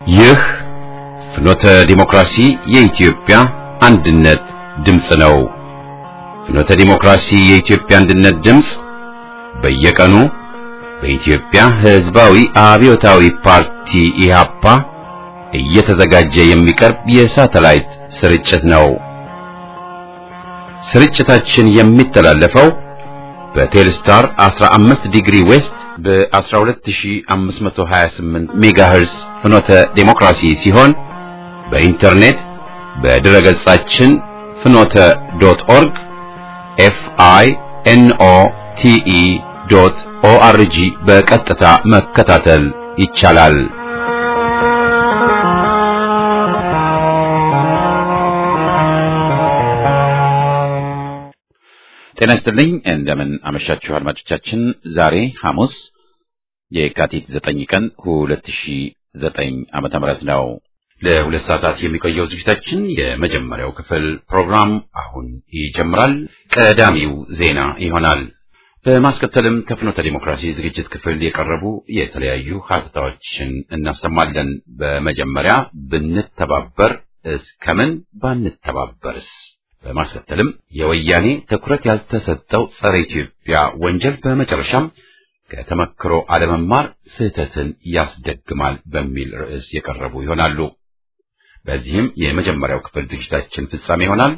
ይህ ፍኖተ ዲሞክራሲ የኢትዮጵያ አንድነት ድምፅ ነው። ፍኖተ ዲሞክራሲ የኢትዮጵያ አንድነት ድምፅ በየቀኑ በኢትዮጵያ ሕዝባዊ አብዮታዊ ፓርቲ ኢህአፓ እየተዘጋጀ የሚቀርብ የሳተላይት ስርጭት ነው። ስርጭታችን የሚተላለፈው በቴልስታር 15 ዲግሪ ዌስት በ12528 ሜጋሄርስ ፍኖተ ዴሞክራሲ ሲሆን በኢንተርኔት በድረ ገጻችን ፍኖተ ዶት ኦርግ ኤፍ አይ ኤን ኦ ቲ ኢ ዶት ኦ አር ጂ በቀጥታ መከታተል ይቻላል። ጤና ይስጥልኝ። እንደምን አመሻችሁ አድማጮቻችን። ዛሬ ሐሙስ የካቲት 9 ቀን 2009 ዓመተ ምህረት ነው። ለሁለት ሰዓታት የሚቆየው ዝግጅታችን የመጀመሪያው ክፍል ፕሮግራም አሁን ይጀምራል። ቀዳሚው ዜና ይሆናል። በማስከተልም ከፍኖተ ዲሞክራሲ ዝግጅት ክፍል የቀረቡ የተለያዩ ሀተታዎችን እናሰማለን። በመጀመሪያ ብንተባበር እስከምን ባንተባበርስ በማስከተልም የወያኔ ትኩረት ያልተሰጠው ጸረ ኢትዮጵያ ወንጀል በመጨረሻም ከተመክሮ አለመማር ስህተትን ያስደግማል በሚል ርዕስ የቀረቡ ይሆናሉ። በዚህም የመጀመሪያው ክፍል ዝግጅታችን ፍጻሜ ይሆናል።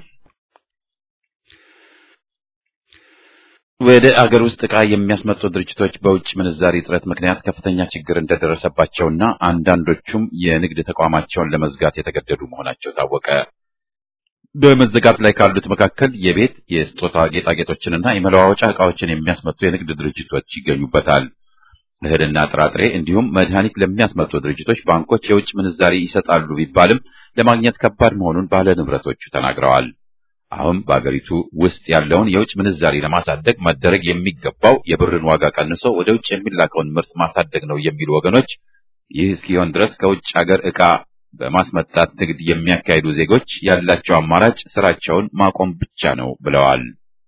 ወደ አገር ውስጥ ዕቃ የሚያስመጡ ድርጅቶች በውጭ ምንዛሪ እጥረት ምክንያት ከፍተኛ ችግር እንደደረሰባቸውና አንዳንዶቹም የንግድ ተቋማቸውን ለመዝጋት የተገደዱ መሆናቸው ታወቀ። በመዘጋት ላይ ካሉት መካከል የቤት የስጦታ ጌጣጌጦችንና የመለዋወጫ ዕቃዎችን የሚያስመጡ የንግድ ድርጅቶች ይገኙበታል። እህልና ጥራጥሬ እንዲሁም መድኃኒት ለሚያስመጡ ድርጅቶች ባንኮች የውጭ ምንዛሪ ይሰጣሉ ቢባልም ለማግኘት ከባድ መሆኑን ባለ ንብረቶቹ ተናግረዋል። አሁን በአገሪቱ ውስጥ ያለውን የውጭ ምንዛሪ ለማሳደግ መደረግ የሚገባው የብርን ዋጋ ቀንሶ ወደ ውጭ የሚላከውን ምርት ማሳደግ ነው የሚሉ ወገኖች ይህ እስኪሆን ድረስ ከውጭ አገር ዕቃ በማስመጣት ንግድ የሚያካሂዱ ዜጎች ያላቸው አማራጭ ስራቸውን ማቆም ብቻ ነው ብለዋል።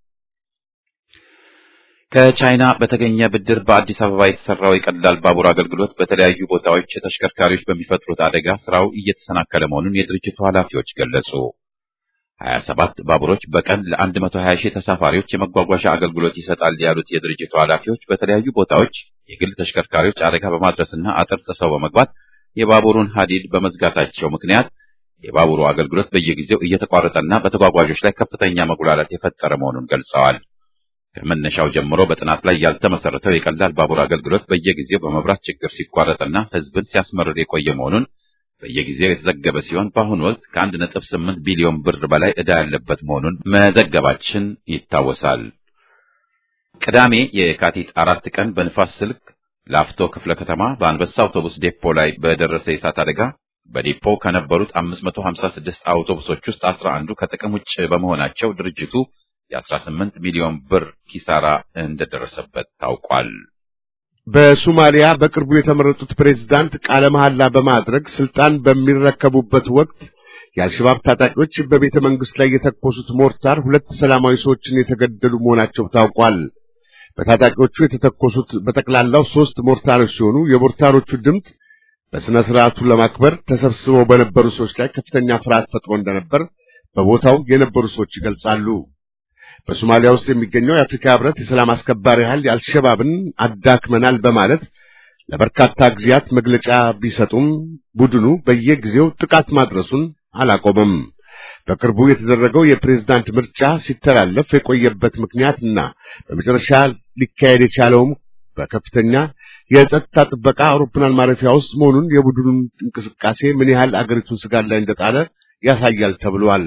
ከቻይና በተገኘ ብድር በአዲስ አበባ የተሰራው የቀላል ባቡር አገልግሎት በተለያዩ ቦታዎች ተሽከርካሪዎች በሚፈጥሩት አደጋ ስራው እየተሰናከለ መሆኑን የድርጅቱ ኃላፊዎች ገለጹ። 27 ባቡሮች በቀን ለ120 ሺህ ተሳፋሪዎች የመጓጓዣ አገልግሎት ይሰጣል ያሉት የድርጅቱ ኃላፊዎች በተለያዩ ቦታዎች የግል ተሽከርካሪዎች አደጋ በማድረስና አጥር ጥሰው በመግባት የባቡሩን ሀዲድ በመዝጋታቸው ምክንያት የባቡሩ አገልግሎት በየጊዜው እየተቋረጠና በተጓጓዦች ላይ ከፍተኛ መጉላላት የፈጠረ መሆኑን ገልጸዋል። ከመነሻው ጀምሮ በጥናት ላይ ያልተመሰረተው የቀላል ባቡር አገልግሎት በየጊዜው በመብራት ችግር ሲቋረጥና ሕዝብን ሲያስመርር የቆየ መሆኑን በየጊዜው የተዘገበ ሲሆን በአሁኑ ወቅት ከአንድ ነጥብ ስምንት ቢሊዮን ብር በላይ ዕዳ ያለበት መሆኑን መዘገባችን ይታወሳል። ቅዳሜ የካቲት አራት ቀን በንፋስ ስልክ ላፍቶ ክፍለ ከተማ በአንበሳ አውቶቡስ ዴፖ ላይ በደረሰ የእሳት አደጋ በዴፖ ከነበሩት 556 አውቶቡሶች ውስጥ 11ዱ ከጥቅም ውጭ በመሆናቸው ድርጅቱ የ18 ሚሊዮን ብር ኪሳራ እንደደረሰበት ታውቋል። በሶማሊያ በቅርቡ የተመረጡት ፕሬዝዳንት ቃለ መሐላ በማድረግ ስልጣን በሚረከቡበት ወቅት የአልሸባብ ታጣቂዎች በቤተ መንግሥት ላይ የተኮሱት ሞርታር ሁለት ሰላማዊ ሰዎችን የተገደሉ መሆናቸው ታውቋል። በታጣቂዎቹ የተተኮሱት በጠቅላላው ሶስት ሞርታሮች ሲሆኑ የሞርታሮቹ ድምፅ በሥነ ሥርዓቱ ለማክበር ተሰብስበው በነበሩ ሰዎች ላይ ከፍተኛ ፍርሃት ፈጥሮ እንደነበር በቦታው የነበሩ ሰዎች ይገልጻሉ። በሶማሊያ ውስጥ የሚገኘው የአፍሪካ ሕብረት የሰላም አስከባሪ ኃይል አልሸባብን አዳክመናል በማለት ለበርካታ ጊዜያት መግለጫ ቢሰጡም ቡድኑ በየጊዜው ጥቃት ማድረሱን አላቆመም። በቅርቡ የተደረገው የፕሬዝዳንት ምርጫ ሲተላለፍ የቆየበት ምክንያትና በመጨረሻ ሊካሄድ የቻለውም በከፍተኛ የጸጥታ ጥበቃ አውሮፕላን ማረፊያ ውስጥ መሆኑን የቡድኑን እንቅስቃሴ ምን ያህል አገሪቱን ስጋት ላይ እንደጣለ ያሳያል ተብሏል።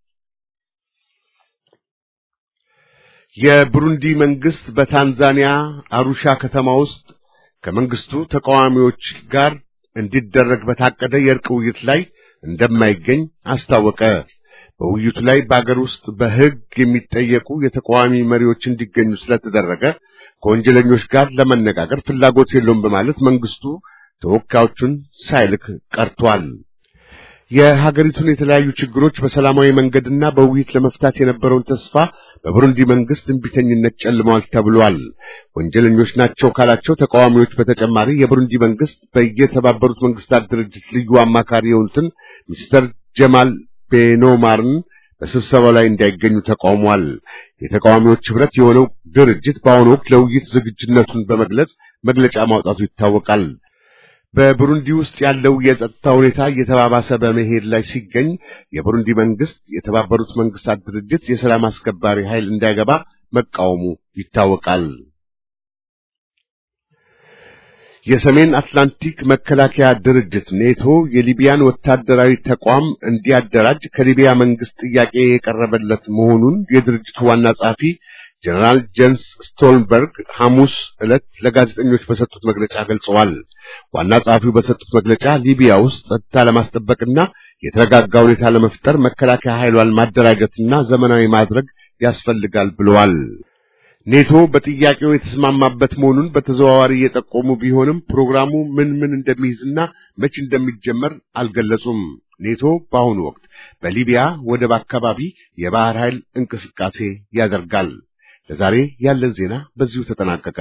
የብሩንዲ መንግስት በታንዛኒያ አሩሻ ከተማ ውስጥ ከመንግስቱ ተቃዋሚዎች ጋር እንዲደረግ በታቀደ የእርቅ ውይይት ላይ እንደማይገኝ አስታወቀ። በውይይቱ ላይ በአገር ውስጥ በሕግ የሚጠየቁ የተቃዋሚ መሪዎች እንዲገኙ ስለተደረገ ከወንጀለኞች ጋር ለመነጋገር ፍላጎት የለውም በማለት መንግስቱ ተወካዮቹን ሳይልክ ቀርቷል። የሀገሪቱን የተለያዩ ችግሮች በሰላማዊ መንገድና በውይይት ለመፍታት የነበረውን ተስፋ በቡሩንዲ መንግስት እንቢተኝነት ጨልመዋል ተብሏል። ወንጀለኞች ናቸው ካላቸው ተቃዋሚዎች በተጨማሪ የቡሩንዲ መንግስት በየተባበሩት መንግስታት ድርጅት ልዩ አማካሪ የሆኑትን ሚስተር ጀማል ቤኖማርን በስብሰባው ላይ እንዳይገኙ ተቃውሟል። የተቃዋሚዎች ህብረት የሆነው ድርጅት በአሁኑ ወቅት ለውይይት ዝግጁነቱን በመግለጽ መግለጫ ማውጣቱ ይታወቃል። በቡሩንዲ ውስጥ ያለው የጸጥታ ሁኔታ እየተባባሰ በመሄድ ላይ ሲገኝ የቡሩንዲ መንግስት የተባበሩት መንግስታት ድርጅት የሰላም አስከባሪ ኃይል እንዳይገባ መቃወሙ ይታወቃል። የሰሜን አትላንቲክ መከላከያ ድርጅት ኔቶ የሊቢያን ወታደራዊ ተቋም እንዲያደራጅ ከሊቢያ መንግስት ጥያቄ የቀረበለት መሆኑን የድርጅቱ ዋና ጸሐፊ ጀነራል ጄንስ ስቶልንበርግ ሐሙስ ዕለት ለጋዜጠኞች በሰጡት መግለጫ ገልጸዋል። ዋና ጸሐፊው በሰጡት መግለጫ ሊቢያ ውስጥ ጸጥታ ለማስጠበቅና የተረጋጋ ሁኔታ ለመፍጠር መከላከያ ኃይሏን ማደራጀትና ዘመናዊ ማድረግ ያስፈልጋል ብለዋል። ኔቶ በጥያቄው የተስማማበት መሆኑን በተዘዋዋሪ እየጠቆሙ ቢሆንም ፕሮግራሙ ምን ምን እንደሚይዝና መቼ እንደሚጀመር አልገለጹም። ኔቶ በአሁኑ ወቅት በሊቢያ ወደብ አካባቢ የባህር ኃይል እንቅስቃሴ ያደርጋል። ለዛሬ ያለን ዜና በዚሁ ተጠናቀቀ።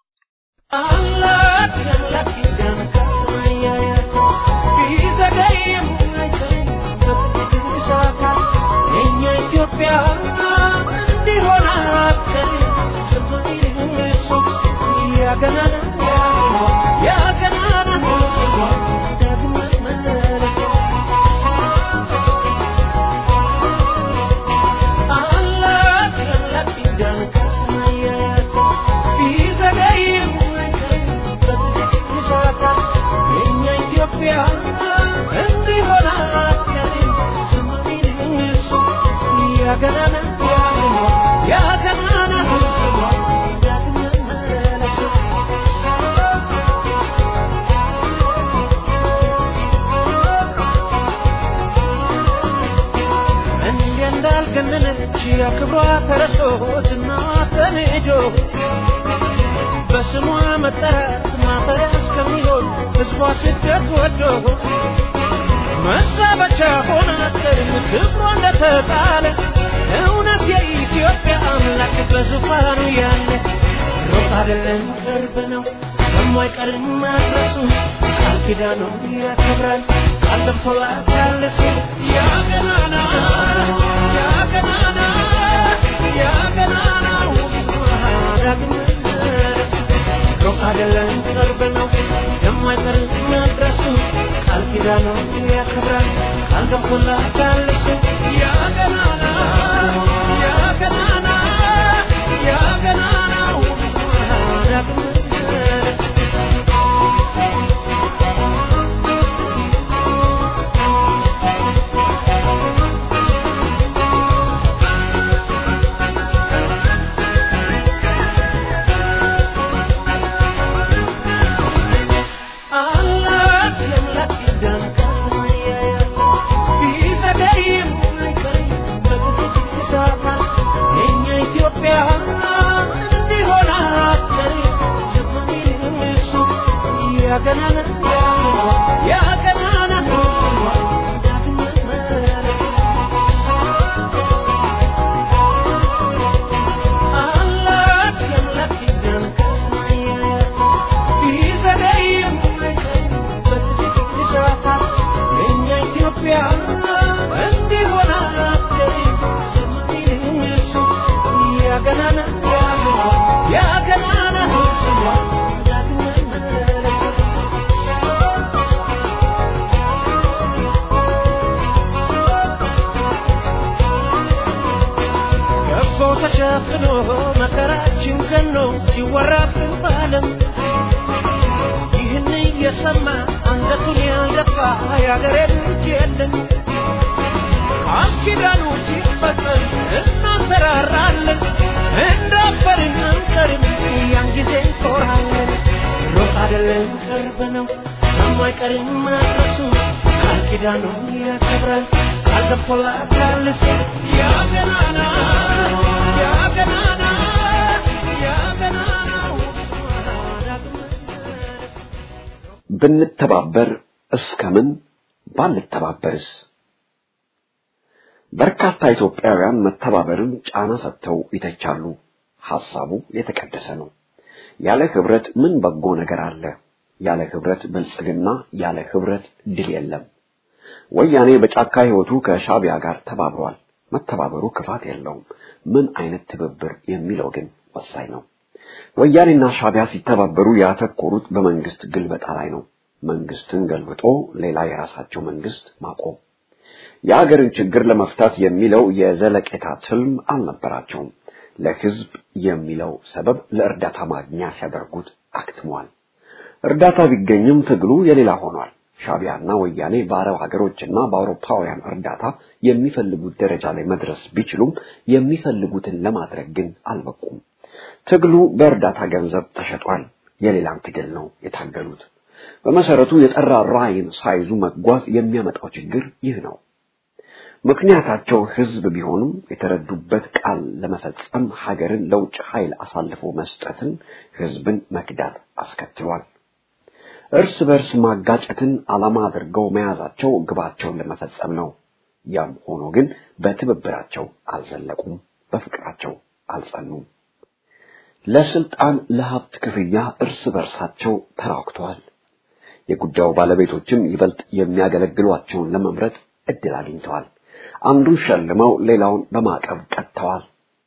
ክብሯ ተረሶ ዝና ተንዶ በስሟ መጠራት ማፈሪያ እስከሚሆን ሕዝቧ ስደት ወዶ መዛበቻ ሆና አትቀርም ክብሯ እንደተጣለ እውነት የኢትዮጵያ አምላክ በዙፋኑ ያለ ሩቅ አይደለም ቅርብ ነው በማይቀርም መድረሱ ቃል ኪዳኑ ያከብራል ቃል ገብቶላታል እሱ ያ ገናና ያ ገናና ያ ገናናው ዳግም ሩቅ አይደለም ቅርብ ነው የማይቀር መድረሱ ቃል ኪዳኑ ያከብራል ቃል ገብቶላታል እሱ ያ ገናና ያ ገናና ያ ገናናው ዳግም ተሸፍኖ መከራችን ገኖ ሲወራብን ባለም ይህን እየሰማ አንገቱን ያልደፋ የአገሬ ልጅ የለም። ቃል ኪዳኑ ሲፈጸም እናንሰራራለን፣ እንዳፈርን አንቀርም፣ ያን ጊዜ እንኮራለን። ሩቅ አይደለም ቅርብ ነው፣ የማይቀርም መድረሱ ቃል ኪዳኑ ያከብራል፣ ቃል ገብቶላታል እሱ ያ ገናና ያ ገናና ያ ገናናው ብንተባበር እስከምን ባንተባበርስ? በርካታ ኢትዮጵያውያን መተባበርን ጫና ሰጥተው ይተቻሉ። ሐሳቡ የተቀደሰ ነው። ያለ ህብረት ምን በጎ ነገር አለ? ያለ ህብረት ብልጽግና፣ ያለ ህብረት ድል የለም። ወያኔ በጫካ ህይወቱ ከሻቢያ ጋር ተባብሯል። መተባበሩ ክፋት የለውም። ምን አይነት ትብብር የሚለው ግን ወሳኝ ነው። ወያኔና ሻቢያ ሲተባበሩ ያተኮሩት በመንግስት ግልበጣ ላይ ነው። መንግስትን ገልብጦ ሌላ የራሳቸው መንግስት ማቆም የሀገርን ችግር ለመፍታት የሚለው የዘለቄታ ትልም አልነበራቸውም። ለህዝብ የሚለው ሰበብ ለእርዳታ ማግኛ ሲያደርጉት አክትሟል። እርዳታ ቢገኝም ትግሉ የሌላ ሆኗል። ሻቢያና ወያኔ በአረብ ሀገሮችና በአውሮፓውያን እርዳታ የሚፈልጉት ደረጃ ላይ መድረስ ቢችሉም የሚፈልጉትን ለማድረግ ግን አልበቁም። ትግሉ በእርዳታ ገንዘብ ተሸጧል። የሌላን ትግል ነው የታገሉት። በመሰረቱ የጠራ ራዕይን ሳይዙ መጓዝ የሚያመጣው ችግር ይህ ነው። ምክንያታቸው ህዝብ ቢሆንም የተረዱበት ቃል ለመፈጸም ሀገርን ለውጭ ኃይል አሳልፎ መስጠትን ህዝብን መክዳት አስከትሏል። እርስ በርስ ማጋጨትን ዓላማ አድርገው መያዛቸው ግባቸውን ለመፈጸም ነው። ያም ሆኖ ግን በትብብራቸው አልዘለቁም፣ በፍቅራቸው አልጸኑም። ለስልጣን ለሀብት ክፍያ እርስ በርሳቸው ተራክተዋል። የጉዳዩ ባለቤቶችም ይበልጥ የሚያገለግሏቸውን ለመምረጥ እድል አግኝተዋል። አንዱን ሸልመው ሌላውን በማዕቀብ ቀጥተዋል።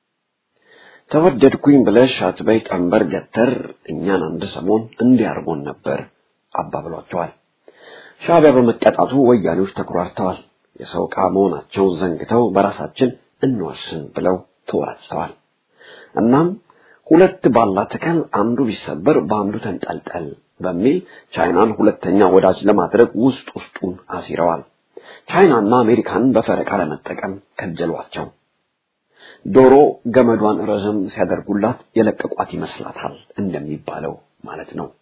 ተወደድኩኝ ብለሽ አትበይ ቀንበር ገተር እኛን አንድ ሰሞን እንዲያርጎን ነበር አባብሏቸዋል። ሻዕቢያ በመቀጣቱ ወያኔዎች ተኩራርተዋል። የሰው ዕቃ መሆናቸውን ዘንግተው በራሳችን እንወስን ብለው ተወራጭተዋል። እናም ሁለት ባላ ተከል አንዱ ቢሰበር በአንዱ ተንጠልጠል በሚል ቻይናን ሁለተኛ ወዳጅ ለማድረግ ውስጥ ውስጡን አሲረዋል። ቻይናና አሜሪካንን በፈረቃ ለመጠቀም ከጀሏቸው። ዶሮ ገመዷን ረዘም ሲያደርጉላት የለቀቋት ይመስላታል እንደሚባለው ማለት ነው።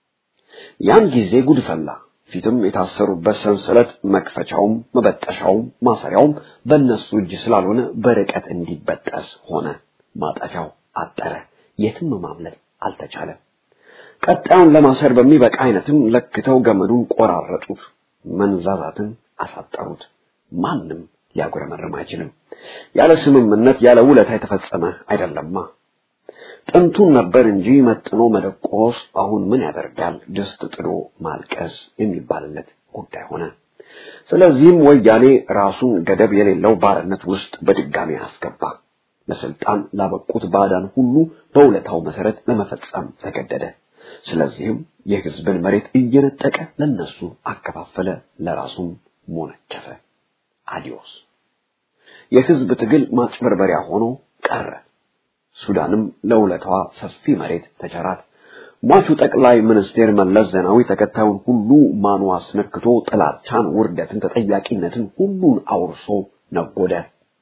ያን ጊዜ ጉድ ፈላ። ፊትም የታሰሩበት ሰንሰለት መክፈቻውም መበጠሻውም ማሰሪያውም በእነሱ እጅ ስላልሆነ በርቀት እንዲበጠስ ሆነ። ማጠፊያው አጠረ። የትም ማምለጥ አልተቻለም። ቀጣዩን ለማሰር በሚበቃ አይነትም ለክተው ገመዱን ቆራረጡት። መንዛዛትን አሳጠሩት። ማንም ሊያጉረመርም አይችልም። ያለ ስምምነት ያለ ውለታ የተፈጸመ አይደለማ። ጥንቱን ነበር እንጂ መጥኖ መደቆስ አሁን ምን ያደርጋል ድስት ጥዶ ማልቀስ የሚባልለት ጉዳይ ሆነ። ስለዚህም ወያኔ ራሱን ገደብ የሌለው ባርነት ውስጥ በድጋሚ አስገባ። ለስልጣን ላበቁት ባዕዳን ሁሉ በውለታው መሰረት ለመፈጸም ተገደደ። ስለዚህም የህዝብን መሬት እየነጠቀ ለነሱ አከፋፈለ፣ ለራሱም ሞነጨፈ። አዲዮስ የህዝብ ትግል ማጭበርበሪያ ሆኖ ቀረ። ሱዳንም ለውለታዋ ሰፊ መሬት ተቸራት። ሟቹ ጠቅላይ ሚኒስቴር መለስ ዜናዊ ተከታዩን ሁሉ ማኑ አስነክቶ ጥላቻን፣ ውርደትን፣ ተጠያቂነትን ሁሉን አውርሶ ነጎደ።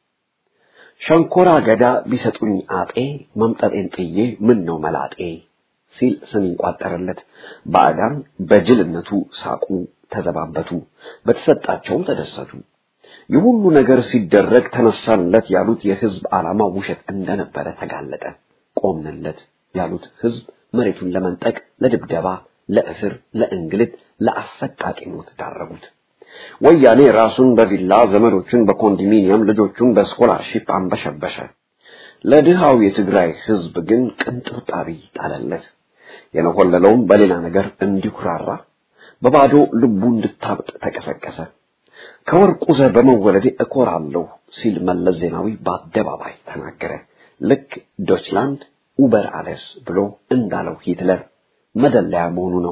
ሸንኮራ አገዳ ቢሰጡኝ አጤ መምጠጤን ጥዬ ምን ነው መላጤ ሲል ስም ይቋጠርለት። ባዕዳን በጅልነቱ ሳቁ፣ ተዘባበቱ፣ በተሰጣቸውም ተደሰቱ። ይህ ሁሉ ነገር ሲደረግ ተነሳንለት ያሉት የህዝብ ዓላማ ውሸት እንደነበረ ተጋለጠ። ቆምንለት ያሉት ህዝብ መሬቱን ለመንጠቅ፣ ለድብደባ፣ ለእስር፣ ለእንግልት፣ ለአሰቃቂ ሞት ዳረጉት። ወያኔ ራሱን በቪላ ዘመዶቹን በኮንዶሚኒየም ልጆቹን በስኮላርሺፕ አንበሸበሸ። ለድሃው የትግራይ ህዝብ ግን ቅንጥብጣቢ ጣለለት። የነሆለለውም በሌላ ነገር እንዲኩራራ በባዶ ልቡ እንድታብጥ ተቀሰቀሰ። ከወርቁ ዘር በመወለዴ እኮራለሁ ሲል መለስ ዜናዊ በአደባባይ ተናገረ። ልክ ዶችላንድ ኡበር አለስ ብሎ እንዳለው ሂትለር መደለያ መሆኑ ነው።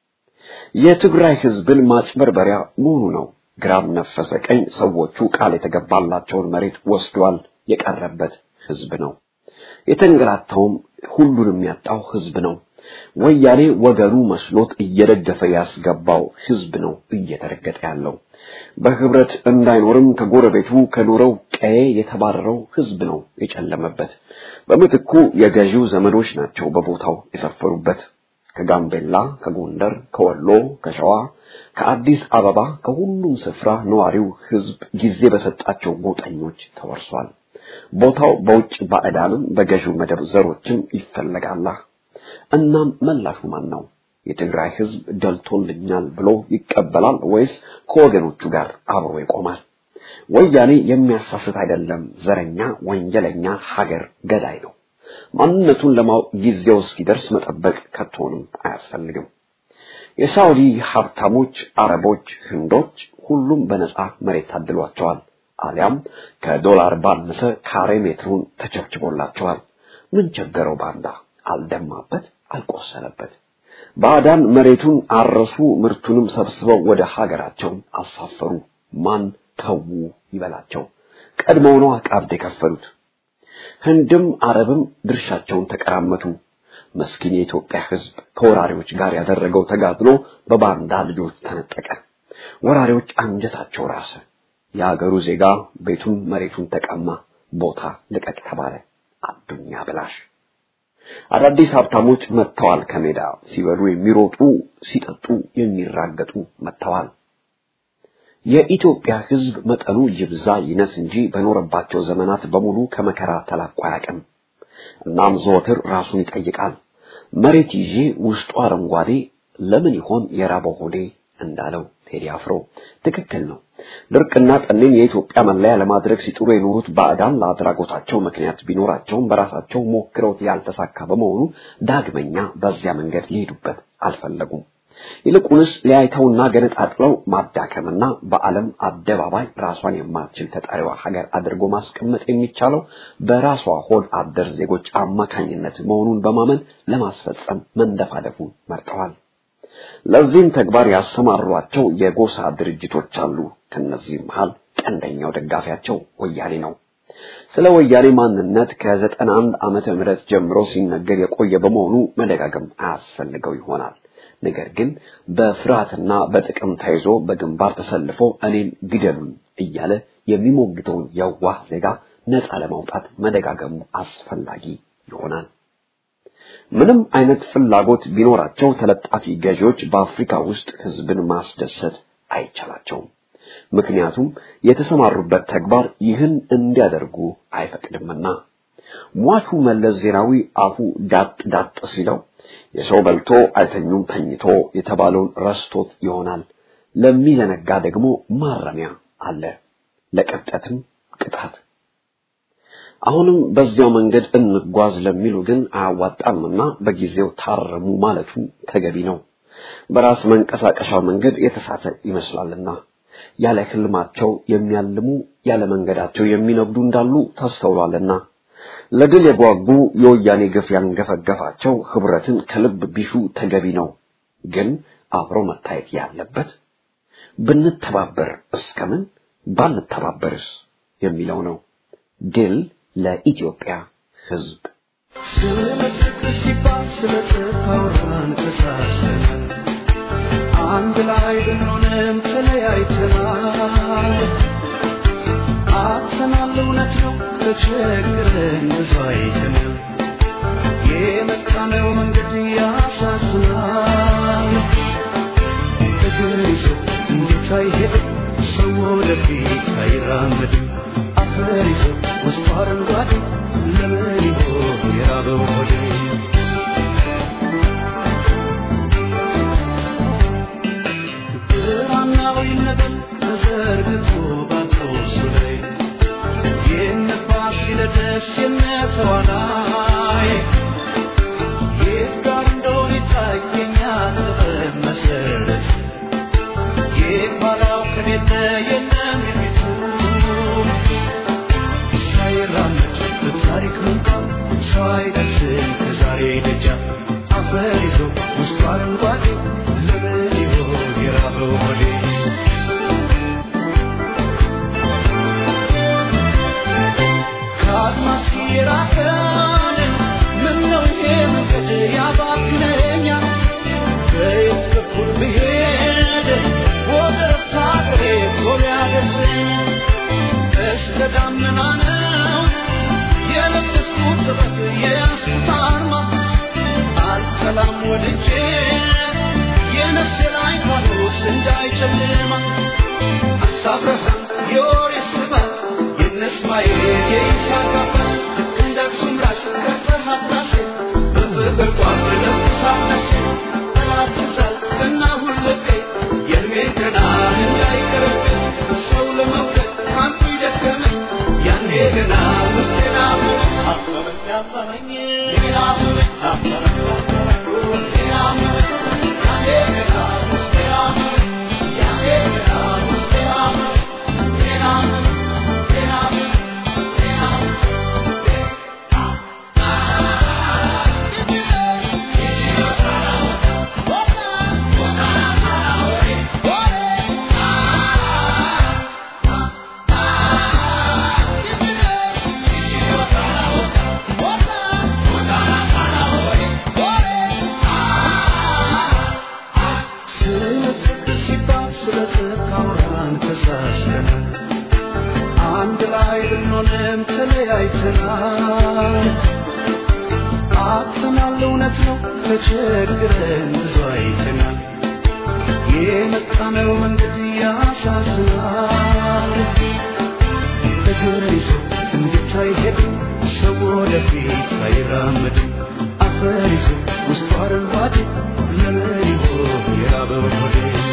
የትግራይ ህዝብን ማጭበርበሪያ መሆኑ ነው። ግራም ነፈሰ ቀኝ ሰዎቹ ቃል የተገባላቸውን መሬት ወስዷል። የቀረበት ህዝብ ነው። የተንገላታውም ሁሉንም ያጣው ህዝብ ነው። ወያኔ ወገኑ መስሎት እየደገፈ ያስገባው ህዝብ ነው እየተረገጠ ያለው። በህብረት እንዳይኖርም ከጎረቤቱ ከኖረው ቀዬ የተባረረው ህዝብ ነው የጨለመበት። በምትኩ የገዢው ዘመዶች ናቸው በቦታው የሰፈሩበት። ከጋምቤላ፣ ከጎንደር፣ ከወሎ፣ ከሸዋ፣ ከአዲስ አበባ ከሁሉም ስፍራ ነዋሪው ህዝብ ጊዜ በሰጣቸው ጎጠኞች ተወርሷል። ቦታው በውጭ ባዕዳንም በገዢው መደብ ዘሮችም ይፈለጋላ። እናም መላሹ ማን ነው? የትግራይ ህዝብ ደልቶልኛል ብሎ ይቀበላል ወይስ ከወገኖቹ ጋር አብሮ ይቆማል። ወያኔ የሚያሳስት አይደለም፣ ዘረኛ፣ ወንጀለኛ፣ ሀገር ገዳይ ነው። ማንነቱን ለማወቅ ጊዜው እስኪደርስ መጠበቅ ከቶንም አያስፈልግም። የሳውዲ ሀብታሞች፣ አረቦች፣ ህንዶች ሁሉም በነጻ መሬት ታድሏቸዋል። አሊያም ከዶላር ባነሰ ካሬ ሜትሩን ተቸብችቦላቸዋል። ምን ቸገረው ባንዳ? አልደማበት፣ አልቆሰለበት። ባዕዳን መሬቱን አረሱ፣ ምርቱንም ሰብስበው ወደ ሀገራቸው አሳፈሩ። ማን ተዉ ይበላቸው? ቀድመው ነው ቀብድ የከፈሉት። ህንድም አረብም ድርሻቸውን ተቀራመቱ። መስኪን የኢትዮጵያ ህዝብ ከወራሪዎች ጋር ያደረገው ተጋድሎ በባንዳ ልጆች ተነጠቀ። ወራሪዎች አንጀታቸው ራሰ። የአገሩ ዜጋ ቤቱን መሬቱን ተቀማ። ቦታ ልቀቅ ተባለ። አዱኛ ብላሽ አዳዲስ ሀብታሞች መጥተዋል። ከሜዳ ሲበሉ የሚሮጡ ሲጠጡ የሚራገጡ መጥተዋል። የኢትዮጵያ ህዝብ መጠኑ ይብዛ ይነስ እንጂ በኖረባቸው ዘመናት በሙሉ ከመከራ ተላቆ አያውቅም። እናም ዘወትር ራሱን ይጠይቃል። መሬት ይዤ ውስጡ አረንጓዴ ለምን ይሆን የራበው ሆዴ እንዳለው ቴዲ አፍሮ ትክክል ነው። ድርቅና ጠኔን የኢትዮጵያ መለያ ለማድረግ ሲጥሩ የኖሩት ባዕዳን ለአድራጎታቸው ምክንያት ቢኖራቸውም በራሳቸው ሞክረውት ያልተሳካ በመሆኑ ዳግመኛ በዚያ መንገድ ሊሄዱበት አልፈለጉም። ይልቁንስ ሊያይተውና ገነጣጥለው ማዳከምና በዓለም አደባባይ ራሷን የማትችል ተጠሪዋ ሀገር አድርጎ ማስቀመጥ የሚቻለው በራሷ ሆድ አደር ዜጎች አማካኝነት መሆኑን በማመን ለማስፈጸም መንደፋደፉን መርጠዋል። ለዚህም ተግባር ያሰማሯቸው የጎሳ ድርጅቶች አሉ። ከነዚህም መሃል ቀንደኛው ደጋፊያቸው ወያኔ ነው። ስለ ወያኔ ማንነት ከዘጠና አንድ ዓመተ ምህረት ጀምሮ ሲነገር የቆየ በመሆኑ መደጋገም አያስፈልገው ይሆናል። ነገር ግን በፍርሃትና በጥቅም ተይዞ በግንባር ተሰልፎ እኔን ግደሉን እያለ የሚሞግተውን የዋህ ዜጋ ነፃ ለማውጣት መደጋገሙ አስፈላጊ ይሆናል። ምንም አይነት ፍላጎት ቢኖራቸው ተለጣፊ ገዢዎች በአፍሪካ ውስጥ ህዝብን ማስደሰት አይቻላቸውም። ምክንያቱም የተሰማሩበት ተግባር ይህን እንዲያደርጉ አይፈቅድምና። ሟቹ መለስ ዜናዊ አፉ ዳጥ ዳጥ ሲለው የሰው በልቶ አይተኙም ተኝቶ የተባለውን ረስቶት ይሆናል። ለሚዘነጋ ደግሞ ማረሚያ አለ፣ ለቅብጠትም ቅጣት። አሁንም በዚያው መንገድ እንጓዝ ለሚሉ ግን አያዋጣምና በጊዜው ታረሙ ማለቱ ተገቢ ነው። በራስ መንቀሳቀሻው መንገድ የተሳተ ይመስላልና ያለ ህልማቸው የሚያልሙ ያለ መንገዳቸው የሚነጉዱ እንዳሉ ተስተውሏልና ለድል የጓጉ የወያኔ ግፍ ያንገፈገፋቸው ህብረትን ከልብ ቢሹ ተገቢ ነው። ግን አብሮ መታየት ያለበት ብንተባበር እስከምን ባንተባበርስ የሚለው ነው። ድል ለኢትዮጵያ ህዝብ። ስለ ፍቅር ሲባል ስለ ጽፋውራን ተሳሰን አንድ ላይ ብንሆንም ተለያይተናል። አጥተናል፣ እውነት ነው ተቸግረን ብዙ አይተናል። የመጣነው መንገድ ያሳዝናል። እግር ይዞ እንዴት አይሄድም ሰው ወደፊት አይራመድም። አፈር ይዞ ውስጡ አረንጓዴ ለምን ይሆን የራበው ሆዴ? ብርሃናዊ ነገር ተዘርግቶ ባትሮሱ ላይ የነፋስ ሲለደስ የነተዋናይ የት ጋር እንደሆነ ይታየኛል ጥበብ መሰረት የኋላው ከቤተ የለም የፊቱ ሳይራመድ በታሪክ ምንጣፍ ሰው አይደርስም ከዛሬ ደጃፍ አፈር ይዞ ውስጡ አረንጓዴ ለምን ይሆን የራበው ሆዴ? ከአድማስ የራቀን ምነው ይሄ መንገድ ያባክነኛል? በየት በኩል ብሄድ ወደ ረፍታ ሀገሬ ቶሎ ያደርሰኝ? እስከ ደመና ነው የለበስኩት ጥበብ የያዝኩት አርማ አልጠላም ወድጄ የነፍሴ ላይ ፋኖስ እንዳይጨልማ አሳብረሃም የወሬ ስባት የነስማኤል የይስሐቅ አባት እንደ አክሱም አንድ ላይ ብንሆንም ተለያይተናል። አጥተናል፣ እውነት ነው ተቸግረን ብዙ አይተናል። የመጣነው መንገድ ያሳዝናል። እግር ይዞ እንዴት አይሄድም ሰው ወደፊት አይራመድም። አፈር ይዞ ውስጡ አረንጓዴ ለምን ይሆን የራበው ሆዴ?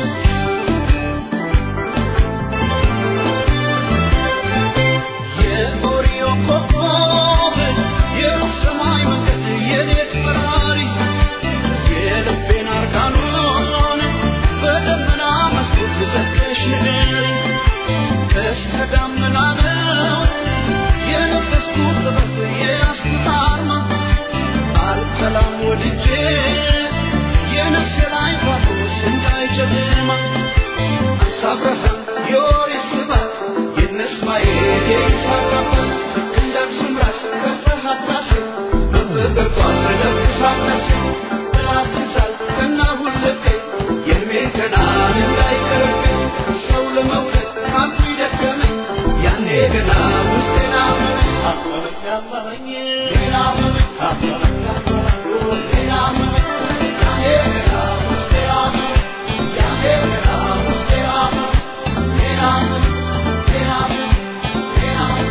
የኦሪዮ ኮከብ የሩቅ ሰማይ መንገድ የሌት በራሪ የልቤን አርጋኖን በደመና መስኮት ዘግተሽ ንገሪ ቀስተ ደመና ነው የነፈስኩት ጥበብ የያዝኩት አርማ አልጠላም ወድጄ የነፍሴ ላይ ኳስ እንዳይጨልማ አሳብረሃል የኦሪት ስባት የነስማኤ የይስሐቅ አባት ክንዳችሁም ራስ ከፍርሃት ራሴ በፍቅርቷን ተለብሳት ነፍሴ ጠላት ይዛል ከና ሁልቄ የእድሜን ገናን እንዳይቀርብኝ ሰው ለመውደድ አንቱ ይደከመኝ ያኔ ገና ውስጤን አመመኝ አመመኝ አመመኝ ሌላ አመመኝ አመመኝ አመመኝ ሌላ አመመኝ ያኔ ገና ውስጤ አመመኝ ያኔ ገና ውስጤ አመመኝ ሌላ አመመኝ ሌላ አመመኝ ሌላ አመመኝ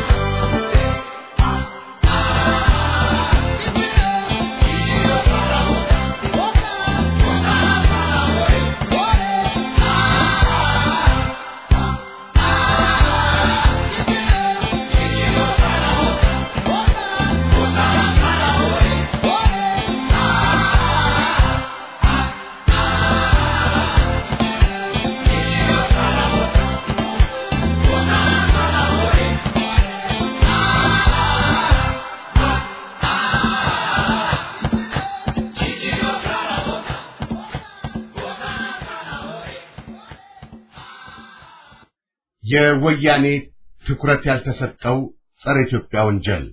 የወያኔ ትኩረት ያልተሰጠው ጸረ ኢትዮጵያ ወንጀል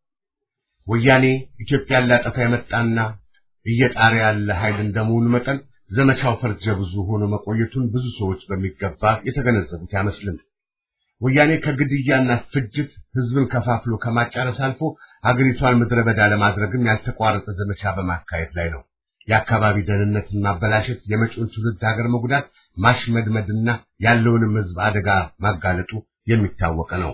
ወያኔ ኢትዮጵያን ሊያጠፋ የመጣና እየጣረ ያለ ኃይል እንደመሆኑ መጠን ዘመቻው ፈርጀ ብዙ ሆኖ መቆየቱን ብዙ ሰዎች በሚገባ የተገነዘቡት አይመስልም። ወያኔ ከግድያና ፍጅት ህዝብን ከፋፍሎ ከማጫረስ አልፎ ሀገሪቷን ምድረ በዳ ለማድረግም ያልተቋረጠ ዘመቻ በማካሄድ ላይ ነው። የአካባቢ ደህንነትን ማበላሸት፣ የመጪውን ትውልድ ሀገር መጉዳት፣ ማሽመድመድና ያለውንም ህዝብ አደጋ ማጋለጡ የሚታወቅ ነው።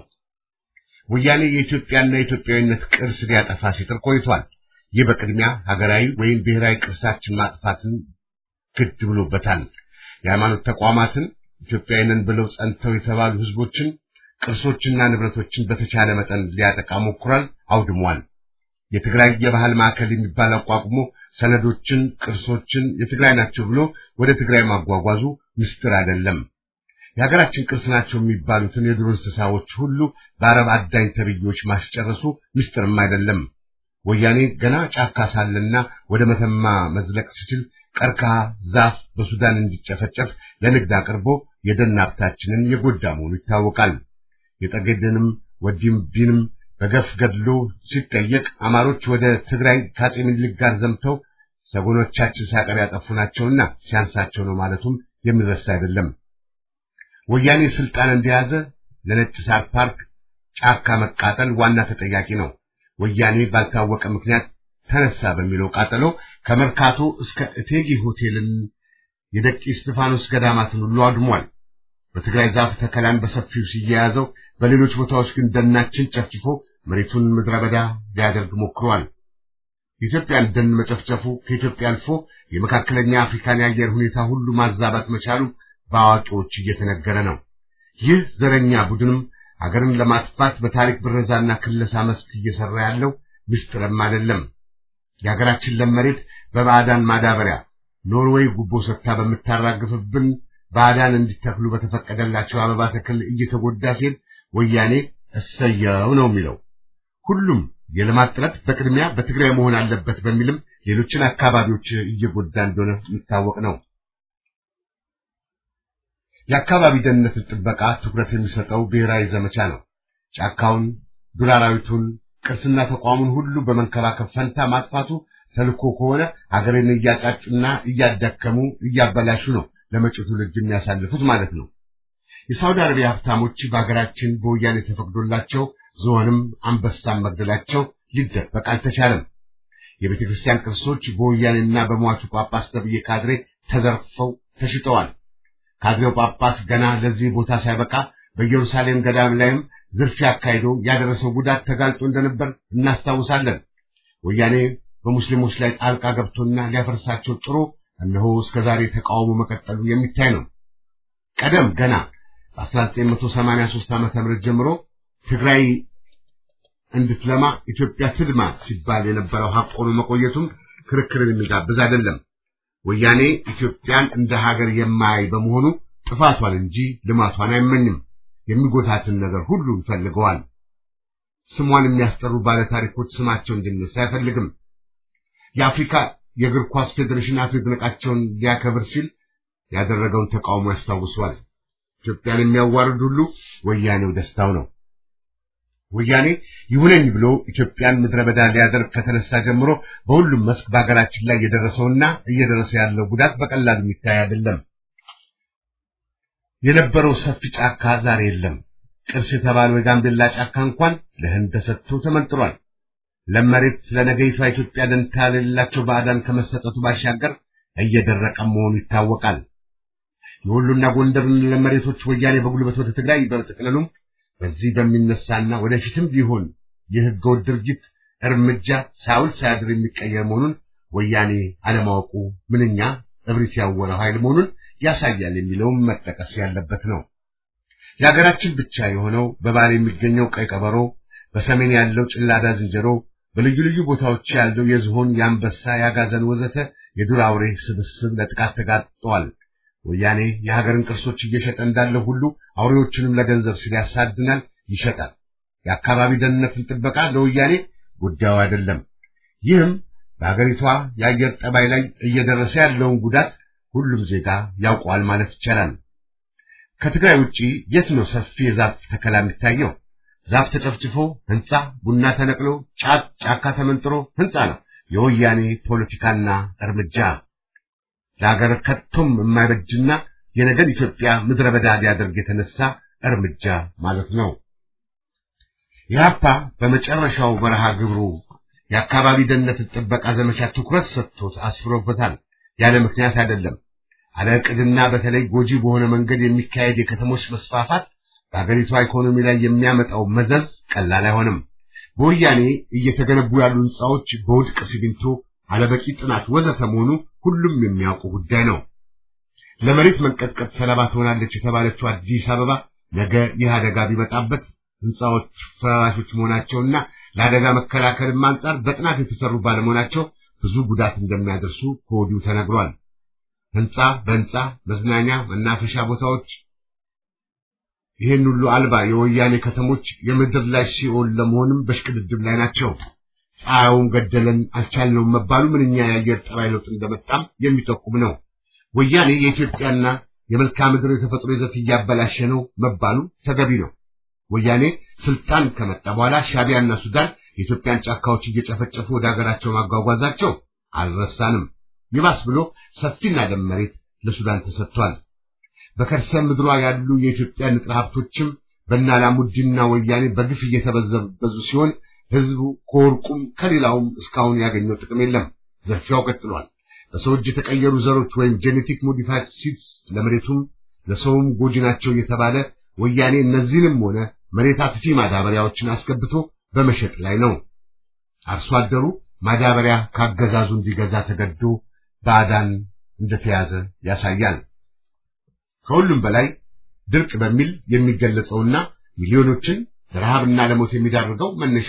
ወያኔ የኢትዮጵያና የኢትዮጵያዊነት ቅርስ ሊያጠፋ ሲጥር ቆይቷል። ይህ በቅድሚያ ሀገራዊ ወይም ብሔራዊ ቅርሳችን ማጥፋትን ግድ ብሎበታል። የሃይማኖት ተቋማትን ኢትዮጵያዊንን ብለው ጸንተው የተባሉ ህዝቦችን ቅርሶችና ንብረቶችን በተቻለ መጠን ሊያጠቃ ሞክሯል፣ አውድሟል። የትግራይ የባህል ማዕከል የሚባል አቋቁሞ ሰነዶችን፣ ቅርሶችን የትግራይ ናቸው ብሎ ወደ ትግራይ ማጓጓዙ ምስጢር አይደለም። የሀገራችን ቅርስ ናቸው የሚባሉትን የዱር እንስሳዎች ሁሉ በአረብ አዳኝ ተብዮች ማስጨረሱ ምስጢርም አይደለም። ወያኔ ገና ጫካ ሳለና ወደ መተማ መዝለቅ ሲችል ቀርከሃ ዛፍ በሱዳን እንዲጨፈጨፍ ለንግድ አቅርቦ የደን ሀብታችንን የጎዳ መሆኑ ይታወቃል። የጠገዴንም ወዲምቢንም በገፍ ገድሎ ሲጠየቅ አማሮች ወደ ትግራይ ከአፄ ምኒልክ ጋር ዘምተው ሰጎኖቻችን ሳቀር ያጠፉ ናቸውና ሲያንሳቸው ነው ማለቱም የሚረሳ አይደለም። ወያኔ ስልጣን እንደያዘ ለነጭ ሳር ፓርክ ጫካ መቃጠል ዋና ተጠያቂ ነው። ወያኔ ባልታወቀ ምክንያት ተነሳ በሚለው ቃጠሎ ከመርካቶ እስከ እቴጌ ሆቴልን የደቂ እስጢፋኖስ ገዳማትን ሁሉ አድሟል። በትግራይ ዛፍ ተከላን በሰፊው ሲያያዘው፣ በሌሎች ቦታዎች ግን ደናችን ጨፍጭፎ መሬቱን ምድረ በዳ ሊያደርግ ሞክሯል። የኢትዮጵያን ደን መጨፍጨፉ ከኢትዮጵያ አልፎ የመካከለኛ አፍሪካን የአየር ሁኔታ ሁሉ ማዛባት መቻሉ በአዋቂዎች እየተነገረ ነው። ይህ ዘረኛ ቡድንም አገርን ለማጥፋት በታሪክ ብረዛና ክለሳ መስክ እየሰራ ያለው ምስጢርም አይደለም። የሀገራችን ለም መሬት በባዕዳን ማዳበሪያ ኖርዌይ ጉቦ ሰጥታ በምታራግፍብን ባዕዳን እንዲተክሉ በተፈቀደላቸው አበባ ተክል እየተጎዳ ሲል ወያኔ እሰየው ነው የሚለው። ሁሉም የልማት ጥረት በቅድሚያ በትግራይ መሆን አለበት በሚልም ሌሎችን አካባቢዎች እየጎዳ እንደሆነ የሚታወቅ ነው። የአካባቢ ደህንነትን ጥበቃ ትኩረት የሚሰጠው ብሔራዊ ዘመቻ ነው። ጫካውን፣ ዱር አራዊቱን፣ ቅርስና ተቋሙን ሁሉ በመንከባከብ ፈንታ ማጥፋቱ ተልኮ ከሆነ ሀገርን እያጫጩና እያዳከሙ እያበላሹ ነው ለመጪው ትውልድ የሚያሳልፉት ማለት ነው። የሳውዲ አረቢያ ሀብታሞች በሀገራችን በወያኔ ተፈቅዶላቸው ዝሆንም አንበሳም መግደላቸው ሊደበቅ አልተቻለም። የቤተ ክርስቲያን ቅርሶች በወያኔና በሟቹ ጳጳስ ተብዬ ካድሬ ተዘርፈው ተሽጠዋል። ካድሬው ጳጳስ ገና ለዚህ ቦታ ሳይበቃ በኢየሩሳሌም ገዳም ላይም ዝርፊያ አካሂዶ ያደረሰው ጉዳት ተጋልጦ እንደነበር እናስታውሳለን። ወያኔ በሙስሊሞች ላይ ጣልቃ ገብቶና ሊያፈርሳቸው ጥሮ እነሆ እስከዛሬ ተቃውሞ መቀጠሉ የሚታይ ነው። ቀደም ገና በ1983 ዓመተ ምህረት ጀምሮ ትግራይ እንድትለማ ኢትዮጵያ ትልማ ሲባል የነበረው ሀቅ ሆኖ መቆየቱም ክርክርን የሚጋብዝ አይደለም። ወያኔ ኢትዮጵያን እንደ ሀገር የማያይ በመሆኑ ጥፋቷን እንጂ ልማቷን አይመኝም። የሚጎታትን ነገር ሁሉ ይፈልገዋል። ስሟን የሚያስጠሩ ባለታሪኮች ስማቸው እንዲነሳ አይፈልግም። የአፍሪካ የእግር ኳስ ፌዴሬሽን አቶ ይድነቃቸውን ሊያከብር ሲል ያደረገውን ተቃውሞ ያስታውሷል። ኢትዮጵያን የሚያዋርድ ሁሉ ወያኔው ደስታው ነው። ወያኔ ይሁነኝ ብሎ ኢትዮጵያን ምድረ በዳ ሊያደርግ ከተነሳ ጀምሮ በሁሉም መስክ በሀገራችን ላይ የደረሰውና እየደረሰ ያለው ጉዳት በቀላሉ የሚታይ አይደለም። የነበረው ሰፊ ጫካ ዛሬ የለም። ቅርስ የተባለው የጋምቤላ ጫካ እንኳን ለህንድ ተሰጥቶ ተመንጥሯል። ለመሬት ለነገይቷ ኢትዮጵያ ደንታ ለሌላቸው ባዕዳን ከመሰጠቱ ባሻገር እየደረቀ መሆኑ ይታወቃል። የወሎና ጎንደርን ለመሬቶች ወያኔ በጉልበት ወደ ትግራይ በመጠቅለሉም በዚህ በሚነሳና ወደፊትም ቢሆን የህገወጥ ድርጊት እርምጃ ሳውል ሳያድር የሚቀየር መሆኑን ወያኔ አለማወቁ ምንኛ እብሪት ያወረው ኃይል መሆኑን ያሳያል የሚለውም መጠቀስ ያለበት ነው። የሀገራችን ብቻ የሆነው በባህር የሚገኘው ቀይ ቀበሮ፣ በሰሜን ያለው ጭላዳ ዝንጀሮ፣ በልዩ ልዩ ቦታዎች ያለው የዝሆን፣ የአንበሳ፣ የአጋዘን ወዘተ የዱር አውሬ ስብስብ ለጥቃት ተጋጥጠዋል። ወያኔ የሀገርን ቅርሶች እየሸጠ እንዳለ ሁሉ አውሬዎችንም ለገንዘብ ሲል ያሳድናል፣ ይሸጣል። የአካባቢ ደህንነትን ጥበቃ ለወያኔ ጉዳዩ አይደለም። ይህም በሀገሪቷ የአየር ጠባይ ላይ እየደረሰ ያለውን ጉዳት ሁሉም ዜጋ ያውቀዋል ማለት ይቻላል። ከትግራይ ውጪ የት ነው ሰፊ የዛፍ ተከላ የሚታየው? ዛፍ ተጨፍጭፎ ህንፃ፣ ቡና ተነቅሎ፣ ጫት ጫካ ተመንጥሮ ህንፃ ነው የወያኔ ፖለቲካና እርምጃ ለሀገር ከቶም የማይበጅና የነገን ኢትዮጵያ ምድረ በዳ ሊያደርግ የተነሳ እርምጃ ማለት ነው። ኢህአፓ በመጨረሻው መርሃ ግብሩ የአካባቢ ደህንነትን ጥበቃ ዘመቻ ትኩረት ሰጥቶት አስፍሮበታል። ያለ ምክንያት አይደለም። አለ ዕቅድና በተለይ ጎጂ በሆነ መንገድ የሚካሄድ የከተሞች መስፋፋት በአገሪቷ ኢኮኖሚ ላይ የሚያመጣው መዘዝ ቀላል አይሆንም። በወያኔ እየተገነቡ ያሉ ህንፃዎች በውድቅ ሲሚንቶ፣ አለበቂ ጥናት ወዘተ መሆኑ ሁሉም የሚያውቁ ጉዳይ ነው። ለመሬት መንቀጥቀጥ ሰለባ ትሆናለች የተባለችው አዲስ አበባ ነገ ይህ አደጋ ቢመጣበት ህንፃዎች ፈራሾች መሆናቸውና ለአደጋ መከላከልም አንጻር በጥናት የተሰሩ ባለመሆናቸው ብዙ ጉዳት እንደሚያደርሱ ከወዲሁ ተነግሯል። ህንፃ በህንፃ መዝናኛ፣ መናፈሻ ቦታዎች ይህን ሁሉ አልባ የወያኔ ከተሞች የምድር ላይ ሲኦል ለመሆንም በሽቅድድም ላይ ናቸው። ፀሐዩን ገደለን አልቻልነውም መባሉ ምንኛ የአየር ጠባይ ለውጥ እንደመጣም የሚጠቁም ነው። ወያኔ የኢትዮጵያና የመልክዓ ምድር የተፈጥሮ ይዘት እያበላሸ ነው መባሉ ተገቢ ነው። ወያኔ ስልጣን ከመጣ በኋላ ሻቢያና ሱዳን የኢትዮጵያን ጫካዎች እየጨፈጨፉ ወደ ሀገራቸው ማጓጓዛቸው አልረሳንም። ይባስ ብሎ ሰፊና ለም መሬት ለሱዳን ተሰጥቷል። በከርሰ ምድሯ ያሉ የኢትዮጵያ ንጥረ ሀብቶችም በአላሙዲንና ወያኔ በግፍ እየተበዘበዙ ሲሆን ህዝቡ ከወርቁም ከሌላውም እስካሁን ያገኘው ጥቅም የለም። ዘርፊያው ቀጥሏል። በሰው እጅ የተቀየሩ ዘሮች ወይም ጄኔቲክ ሞዲፋይድ ሲድስ ለመሬቱም ለሰውም ጎጂ ናቸው እየተባለ ወያኔ እነዚህንም ሆነ መሬት አጥፊ ማዳበሪያዎችን አስገብቶ በመሸጥ ላይ ነው። አርሶ አደሩ ማዳበሪያ ካገዛዙ እንዲገዛ ተገዶ ባዕዳን እንደተያዘ ያሳያል። ከሁሉም በላይ ድርቅ በሚል የሚገለጸውና ሚሊዮኖችን ለረሃብና ለሞት የሚዳርገው መነሻው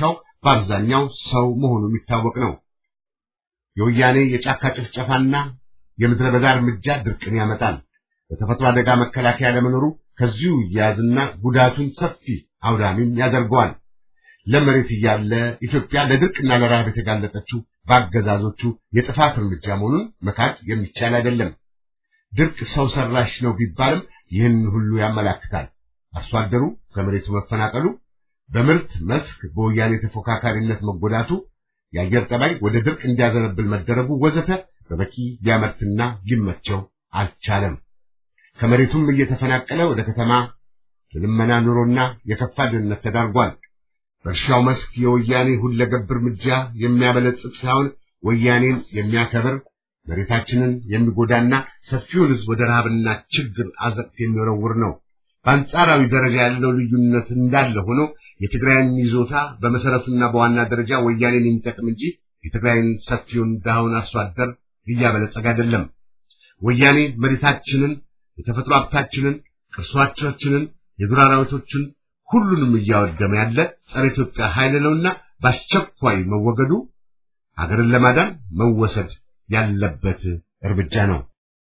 በአብዛኛው ሰው መሆኑ የሚታወቅ ነው። የወያኔ የጫካ ጭፍጨፋና የምድረ በዳ እርምጃ ድርቅን ያመጣል። በተፈጥሮ አደጋ መከላከያ ለመኖሩ ከዚሁ እያያዝና ጉዳቱን ሰፊ አውዳሚም ያደርገዋል። ለመሬት እያለ ኢትዮጵያ ለድርቅና ለረሃብ የተጋለጠችው በአገዛዞቹ የጥፋት እርምጃ መሆኑን መካድ የሚቻል አይደለም። ድርቅ ሰው ሰራሽ ነው ቢባልም ይህን ሁሉ ያመላክታል። አርሶ አደሩ ከመሬቱ መፈናቀሉ፣ በምርት መስክ በወያኔ ተፎካካሪነት መጎዳቱ፣ የአየር ጠባይ ወደ ድርቅ እንዲያዘነብል መደረጉ ወዘተ በበቂ ሊያመርትና ሊመቸው አልቻለም። ከመሬቱም እየተፈናቀለ ወደ ከተማ የልመና ኑሮና የከፋ ድህነት ተዳርጓል። በእርሻው መስክ የወያኔ ሁለገብ እርምጃ የሚያበለጽግ ሳይሆን ወያኔን የሚያከብር መሬታችንን የሚጎዳና ሰፊውን ሕዝብ ወደ ረሃብና ችግር አዘቅት የሚወረውር ነው። በአንጻራዊ ደረጃ ያለው ልዩነት እንዳለ ሆኖ የትግራይን ይዞታ በመሰረቱና በዋና ደረጃ ወያኔን የሚጠቅም እንጂ የትግራይን ሰፊውን ድሃውን አርሶ አደር እያበለጸገ አይደለም። ወያኔ መሬታችንን፣ የተፈጥሮ ሀብታችንን፣ ቅርሶቻችንን፣ የዱር አራዊቶችን ሁሉንም እያወደመ ያለ ጸረ ኢትዮጵያ ኃይል ነውና በአስቸኳይ መወገዱ ሀገርን ለማዳን መወሰድ ያለበት እርምጃ ነው።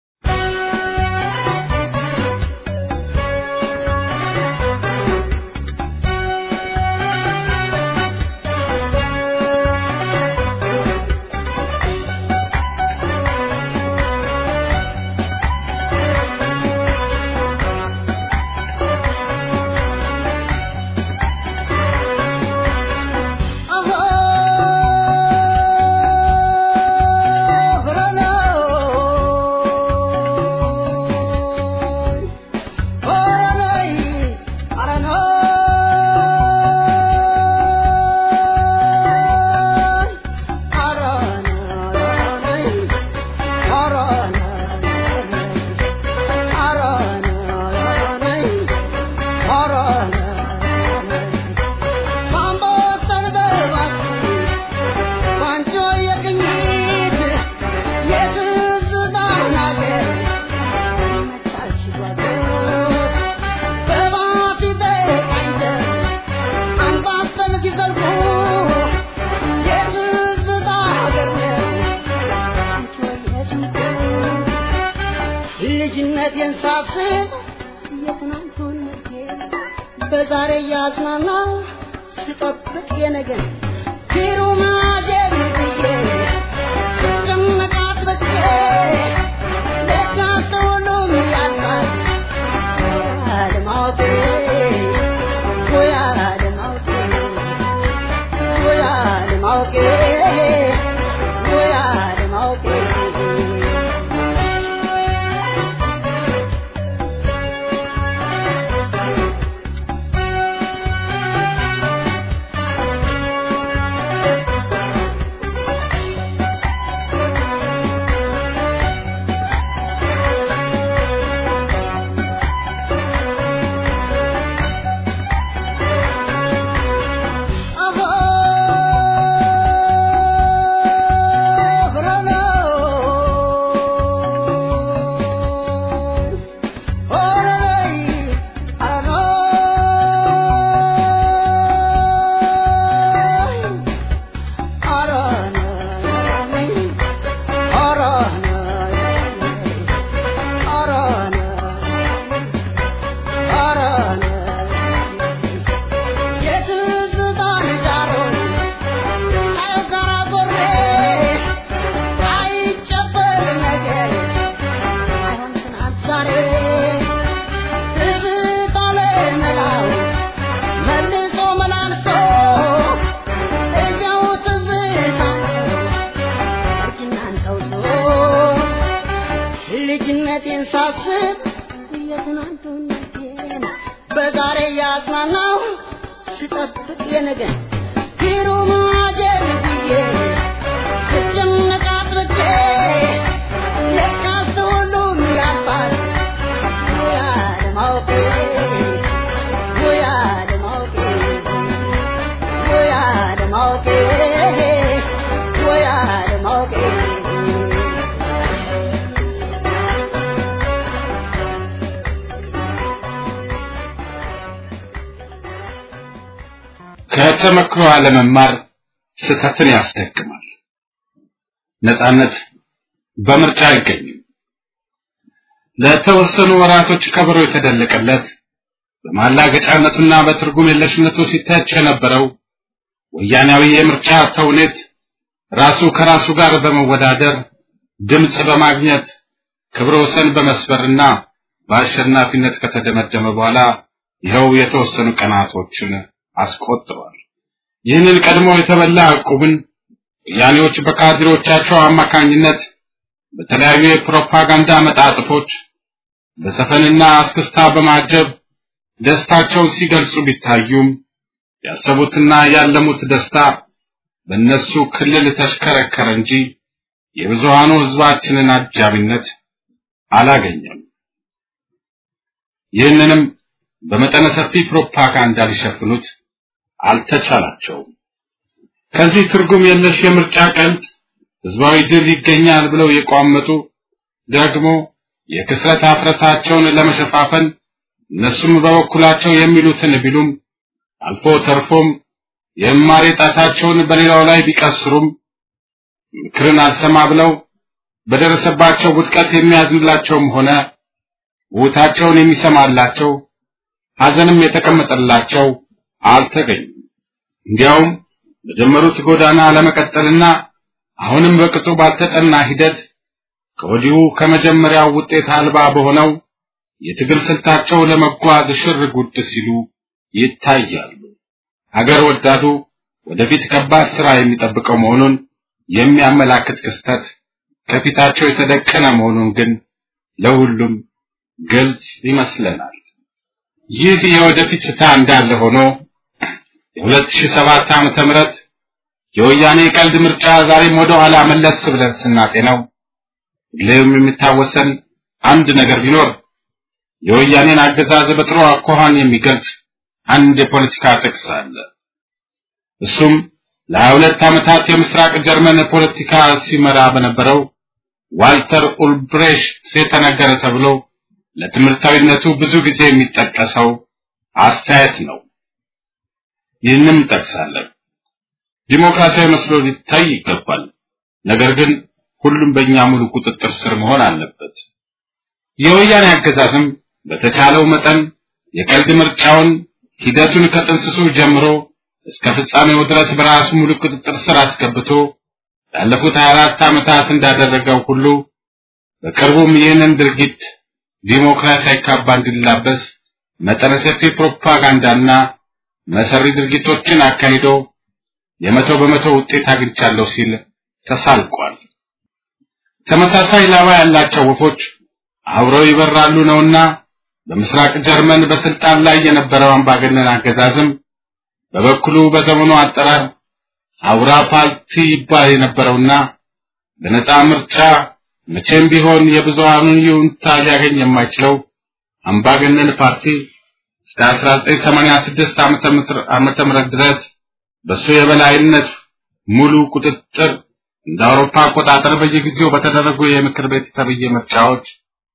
ልጅነቴን ሳስብ የትናንቱን በዛሬ እያዝናና ስጠብቅ የነገን ፊሩማጀር ብዬ ስጨነቃት በቼ ደጋ ሰውሉም ያልቃል ያለማወቴ ያለማወቴ ያለማወቴ ያለማወቴ ልጅነቴን ሳስብ የትናንቱነቴን በዛሬ ያጽናናው ስጠብቅ የነገን ፊሩማጀር ብዬ ስጨነቅ አጥብቄ ለካስ ሁሉም ያልፋል ያለማወቄ ያለማወቄ ያለማወቄ ያለማወቄ ከተመክሮ አለመማር ስህተትን ያስደግማል። ነጻነት በምርጫ አይገኝም። ለተወሰኑ ወራቶች ከበሮ የተደለቀለት በማላገጫነቱና በትርጉም የለሽነቱ ሲተች የነበረው ወያኔያዊ የምርጫ ተውኔት ራሱ ከራሱ ጋር በመወዳደር ድምፅ በማግኘት ክብረ ወሰን በመስበርና በአሸናፊነት ከተደመደመ በኋላ ይኸው የተወሰኑ ቀናቶችን አስቆጥሯል። ይህንን ቀድሞ የተበላ ዕቁብን ወያኔዎች በካድሬዎቻቸው አማካኝነት በተለያዩ የፕሮፓጋንዳ መጣጥፎች በሰፈንና አስክስታ በማጀብ ደስታቸውን ሲገልጹ ቢታዩም ያሰቡትና ያለሙት ደስታ በእነሱ ክልል ተሽከረከረ እንጂ የብዙሃኑ ሕዝባችንን አጃቢነት አላገኘም። ይህንንም በመጠነ ሰፊ ፕሮፓጋንዳ ሊሸፍኑት አልተቻላቸውም። ከዚህ ትርጉም የለሽ የምርጫ ቀልድ ህዝባዊ ድል ይገኛል ብለው የቋመጡ ደግሞ የክስረት አፍረታቸውን ለመሸፋፈን እነሱም በበኩላቸው የሚሉትን ቢሉም አልፎ ተርፎም የእማሬ ጣታቸውን በሌላው ላይ ቢቀስሩም ምክርን አልሰማ ብለው በደረሰባቸው ውድቀት የሚያዝንላቸውም ሆነ ውታቸውን የሚሰማላቸው ሐዘንም የተቀመጠላቸው አልተገኙም። እንዲያውም በጀመሩት ጎዳና ለመቀጠልና አሁንም በቅጡ ባልተጠና ሂደት ከወዲሁ ከመጀመሪያው ውጤት አልባ በሆነው የትግል ስልታቸው ለመጓዝ ሽር ጉድ ሲሉ ይታያሉ። ሀገር ወዳዱ ወደፊት ከባድ ስራ የሚጠብቀው መሆኑን የሚያመላክት ክስተት ከፊታቸው የተደቀነ መሆኑን ግን ለሁሉም ግልጽ ይመስለናል። ይህ የወደፊት ፍታ እንዳለ ሆኖ የ2007 ዓመተ ምህረት የወያኔ ቀልድ ምርጫ ዛሬም ወደ ኋላ መለስ ብለን ስናጤነው ሁሌም የሚታወሰን አንድ ነገር ቢኖር የወያኔን አገዛዝ በጥሩ አኳኋን የሚገልጽ አንድ የፖለቲካ ጥቅስ አለ። እሱም ለሀያ ሁለት ዓመታት የምስራቅ ጀርመን ፖለቲካ ሲመራ በነበረው ዋልተር ኡልብሬሽት የተነገረ ተብሎ ለትምህርታዊነቱ ብዙ ጊዜ የሚጠቀሰው አስተያየት ነው። ይህንም እንጠቅሳለን። ዲሞክራሲያዊ መስሎ ሊታይ ይገባል። ነገር ግን ሁሉም በእኛ ሙሉ ቁጥጥር ስር መሆን አለበት። የወያኔ አገዛዝም በተቻለው መጠን የቀልድ ምርጫውን ሂደቱን ከጥንስሱ ጀምሮ እስከ ፍጻሜው ድረስ በራሱ ሙሉ ቁጥጥር ስር አስገብቶ ላለፉት 24 ዓመታት እንዳደረገው ሁሉ በቅርቡም ይህንን ድርጊት ዲሞክራሲያዊ ካባ እንዲላበስ መጠነ ሰፊ ፕሮፓጋንዳና መሰሪ ድርጊቶችን አካሂዶ የመቶ በመቶ ውጤት አግኝቻለሁ ሲል ተሳልቋል። ተመሳሳይ ላባ ያላቸው ወፎች አብረው ይበራሉ ነውና በምስራቅ ጀርመን በስልጣን ላይ የነበረው አምባገነን አገዛዝም በበኩሉ በዘመኑ አጠራር አውራ ፓርቲ ይባል የነበረውና በነፃ ምርጫ መቼም ቢሆን የብዙሃኑን ይሁንታ ሊያገኝ የማይችለው አምባገነን ፓርቲ እስከ 1986 ዓመተ ምህረት ድረስ በሱ የበላይነት ሙሉ ቁጥጥር እንደ አውሮፓ አቆጣጠር በየጊዜው በተደረጉ የምክር ቤት ተብዬ ምርጫዎች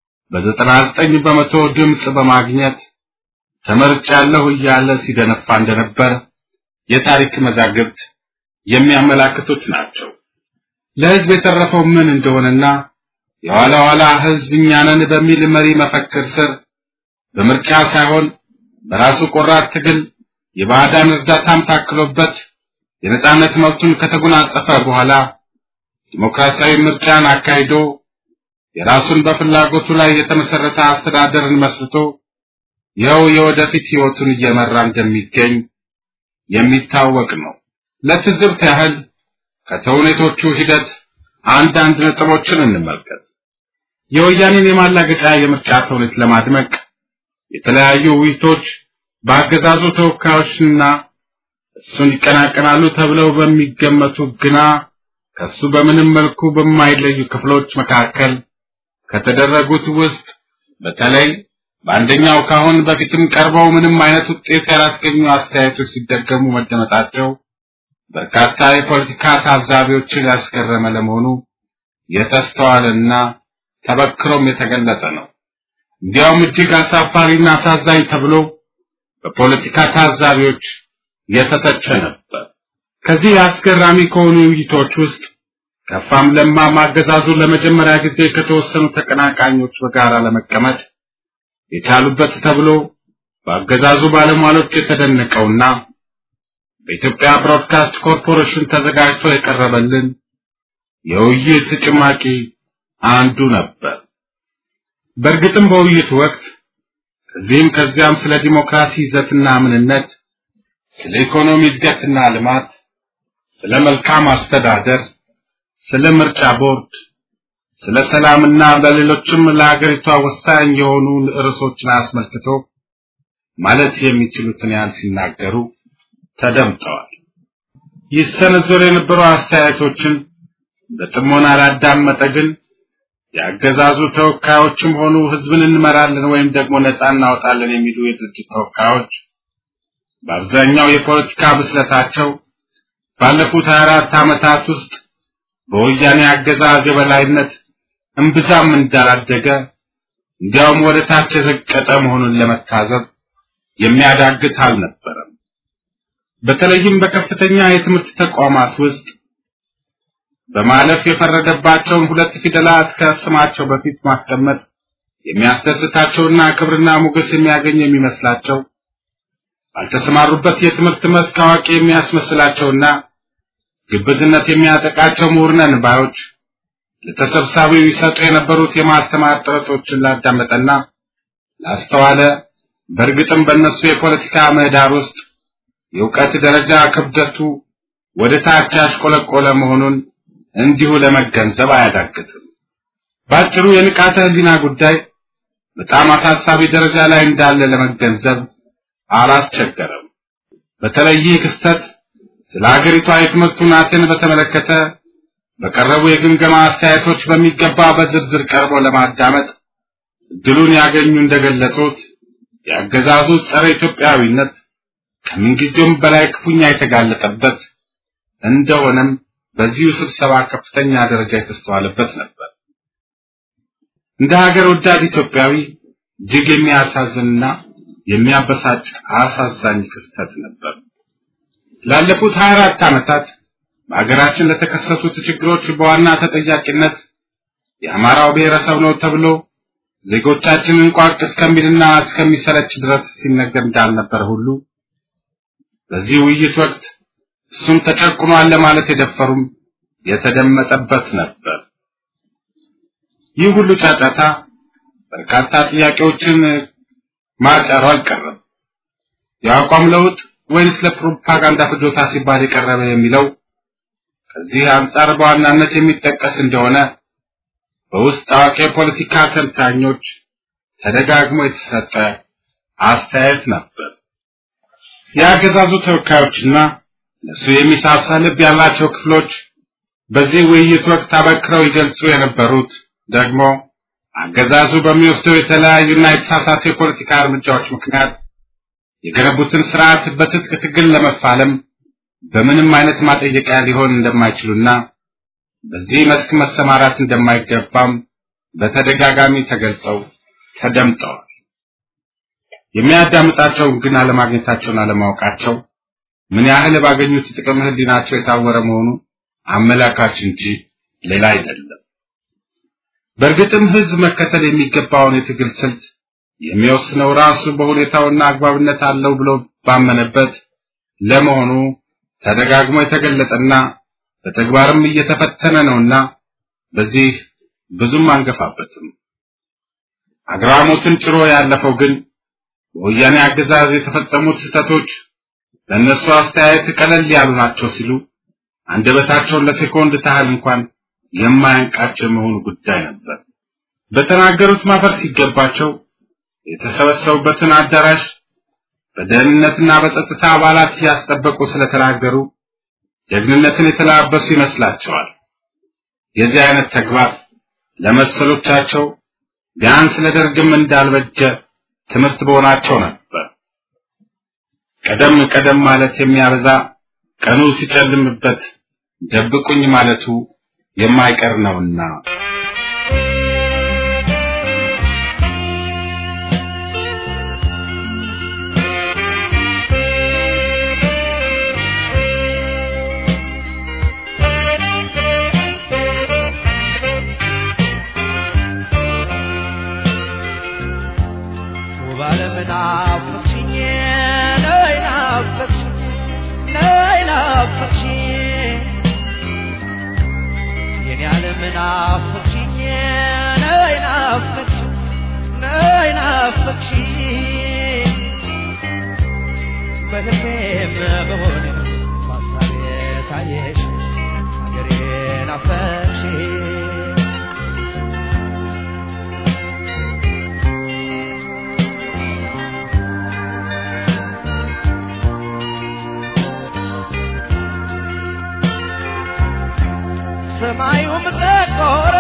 በ99 በመቶ ድምፅ በማግኘት ተመርጫለሁ እያለ ሲደነፋ እንደነበር የታሪክ መዛግብት የሚያመላክቱት ናቸው። ለህዝብ የተረፈው ምን እንደሆነና የኋላ ኋላ ህዝብ እኛ ነን በሚል መሪ መፈክር ስር በምርጫ ሳይሆን በራሱ ቆራጥ ትግል የባዕዳን እርዳታም ታክሎበት የነጻነት መብቱን ከተጎናጸፈ በኋላ ዲሞክራሲያዊ ምርጫን አካሂዶ የራሱን በፍላጎቱ ላይ የተመሰረተ አስተዳደርን መስርቶ ይኸው የወደፊት ህይወቱን እየመራ እንደሚገኝ የሚታወቅ ነው። ለትዝብት ያህል ከተውኔቶቹ ሂደት አንዳንድ ነጥቦችን እንመልከት። የወያኔን የማላገጫ የምርጫ ተውኔት ለማድመቅ የተለያዩ ውይይቶች በአገዛዙ ተወካዮችና እሱን ይቀናቀናሉ ተብለው በሚገመቱ ግና ከሱ በምንም መልኩ በማይለዩ ክፍሎች መካከል ከተደረጉት ውስጥ በተለይ በአንደኛው ካሁን በፊትም ቀርበው ምንም አይነት ውጤት ያላስገኙ አስተያየቶች ሲደገሙ መደመጣቸው በርካታ የፖለቲካ ታዛቢዎችን ያስገረመ ለመሆኑ የተስተዋለና ተበክሮም የተገለጸ ነው። እንዲያውም እጅግ አሳፋሪና አሳዛኝ ተብሎ በፖለቲካ ታዛቢዎች የተተቸ ነበር። ከዚህ አስገራሚ ከሆኑ ውይይቶች ውስጥ ከፋም ለማም አገዛዙን ለመጀመሪያ ጊዜ ከተወሰኑ ተቀናቃኞች በጋራ ለመቀመጥ የቻሉበት ተብሎ በአገዛዙ ባለሟሎች የተደነቀውና በኢትዮጵያ ብሮድካስት ኮርፖሬሽን ተዘጋጅቶ የቀረበልን የውይይት ጭማቂ አንዱ ነበር። በእርግጥም በውይይቱ ወቅት ከዚህም ከዚያም ስለ ዲሞክራሲ ይዘትና ምንነት፣ ስለ ኢኮኖሚ እድገትና ልማት፣ ስለ መልካም አስተዳደር፣ ስለ ምርጫ ቦርድ፣ ስለ ሰላምና ለሌሎችም ለሀገሪቷ ወሳኝ የሆኑ ርዕሶችን አስመልክቶ ማለት የሚችሉትን ያህል ሲናገሩ ተደምጠዋል። ይሰነዘሩ የነበሩ አስተያየቶችን በጥሞና ላዳመጠ ግን የአገዛዙ ተወካዮችም ሆኑ ህዝብን እንመራለን ወይም ደግሞ ነፃ እናወጣለን የሚሉ የድርጅት ተወካዮች በአብዛኛው የፖለቲካ ብስለታቸው ባለፉት 24 ዓመታት ውስጥ በወያኔ አገዛዝ የበላይነት እምብዛም እንዳላደገ እንዲያውም ወደ ታች የዘቀጠ መሆኑን ለመታዘብ የሚያዳግት አልነበረም። በተለይም በከፍተኛ የትምህርት ተቋማት ውስጥ በማለፍ የፈረደባቸውን ሁለት ፊደላት ከስማቸው በፊት ማስቀመጥ የሚያስደስታቸውና ክብርና ሞገስ የሚያገኝ የሚመስላቸው ባልተሰማሩበት የትምህርት መስክ አዋቂ የሚያስመስላቸውና ግብዝነት የሚያጠቃቸው ምሁር ነን ባዮች ለተሰብሳቢው ይሰጡ የነበሩት የማስተማር ጥረቶችን ላዳመጠና ላስተዋለ በእርግጥም በእነሱ የፖለቲካ ምህዳር ውስጥ የእውቀት ደረጃ ክብደቱ ወደ ታች ያሽቆለቆለ መሆኑን እንዲሁ ለመገንዘብ አያዳግትም። ባጭሩ የንቃተ ህሊና ጉዳይ በጣም አሳሳቢ ደረጃ ላይ እንዳለ ለመገንዘብ አላስቸገረም። በተለይ ይህ ክስተት ስለ ሀገሪቷ የትምህርት ሁናቴን በተመለከተ በቀረቡ የግምገማ አስተያየቶች በሚገባ በዝርዝር ቀርቦ ለማዳመጥ እድሉን ያገኙ እንደገለጹት የአገዛዙ ጸረ ኢትዮጵያዊነት ከምንጊዜውም በላይ ክፉኛ የተጋለጠበት እንደሆነም በዚሁ ስብሰባ ከፍተኛ ደረጃ የተስተዋለበት ነበር። እንደ ሀገር ወዳድ ኢትዮጵያዊ እጅግ የሚያሳዝንና የሚያበሳጭ አሳዛኝ ክስተት ነበር። ላለፉት 24 ዓመታት በሀገራችን ለተከሰቱት ችግሮች በዋና ተጠያቂነት የአማራው ብሔረሰብ ነው ተብሎ ዜጎቻችንን ቋቅ እስከሚልና እስከሚሰለች ድረስ ሲነገር እንዳልነበር ሁሉ በዚህ ውይይት ወቅት እሱም ተጨቁኗል ለማለት የደፈሩም የተደመጠበት ነበር። ይህ ሁሉ ጫጫታ በርካታ ጥያቄዎችን ማጫሩ አልቀረም። የአቋም ለውጥ ወይንስ ለፕሮፓጋንዳ ፍጆታ ሲባል የቀረበ የሚለው ከዚህ አንጻር በዋናነት የሚጠቀስ እንደሆነ በውስጥ አዋቂ የፖለቲካ ተንታኞች ተደጋግሞ የተሰጠ አስተያየት ነበር። የአገዛዙ ተወካዮችና ለሱ የሚሳሳ ልብ ያላቸው ክፍሎች በዚህ ውይይት ወቅት አበክረው ይገልጹ የነበሩት ደግሞ አገዛዙ በሚወስደው የተለያዩና የተሳሳቱ የፖለቲካ እርምጃዎች ምክንያት የገነቡትን ስርዓት በትጥቅ ትግል ለመፋለም በምንም አይነት ማጠየቂያ ሊሆን እንደማይችሉና በዚህ መስክ መሰማራት እንደማይገባም በተደጋጋሚ ተገልጸው ተደምጠዋል። የሚያዳምጣቸውን ግን አለማግኘታቸውን አለማወቃቸው ምን ያህል ባገኙት ጥቅም ህሊናቸው የታወረ መሆኑ አመላካች እንጂ ሌላ አይደለም። በእርግጥም ህዝብ መከተል የሚገባውን የትግል ስልት የሚወስነው ራሱ በሁኔታውና አግባብነት አለው ብሎ ባመነበት ለመሆኑ ተደጋግሞ የተገለጸና በተግባርም እየተፈተነ ነውና በዚህ ብዙም አንገፋበትም። አግራሞትን ጭሮ ያለፈው ግን በወያኔ አገዛዝ የተፈጸሙት ስህተቶች ለእነሱ አስተያየት ቀለል ያሉ ናቸው ሲሉ አንደበታቸውን ለሴኮንድ ታህል እንኳን የማያንቃቸው መሆኑ ጉዳይ ነበር። በተናገሩት ማፈር ሲገባቸው የተሰበሰቡበትን አዳራሽ በደህንነትና በጸጥታ አባላት እያስጠበቁ ስለተናገሩ ጀግንነትን የተላበሱ ይመስላቸዋል። የዚህ አይነት ተግባር ለመሰሎቻቸው ቢያንስ ለደርግም እንዳልበጀ ትምህርት በሆናቸው ነበር። ቀደም ቀደም ማለት የሚያበዛ ቀኑ ሲጨልምበት ደብቁኝ ማለቱ የማይቀር ነውና ናፈቅሽኝ ነይ ናፈቅሽኝ ነይ ናፈቅሽኝ የኔ ዓለም ናፈቅሽኝ ነይ ናፈቅሽኝ ነይ ናፈቅሽኝ በህልሜም በሆነ በሀሳቤ ታየሽ ሀገሬ ናፈቅሽኝ ሰማዩም ጠቆረ፣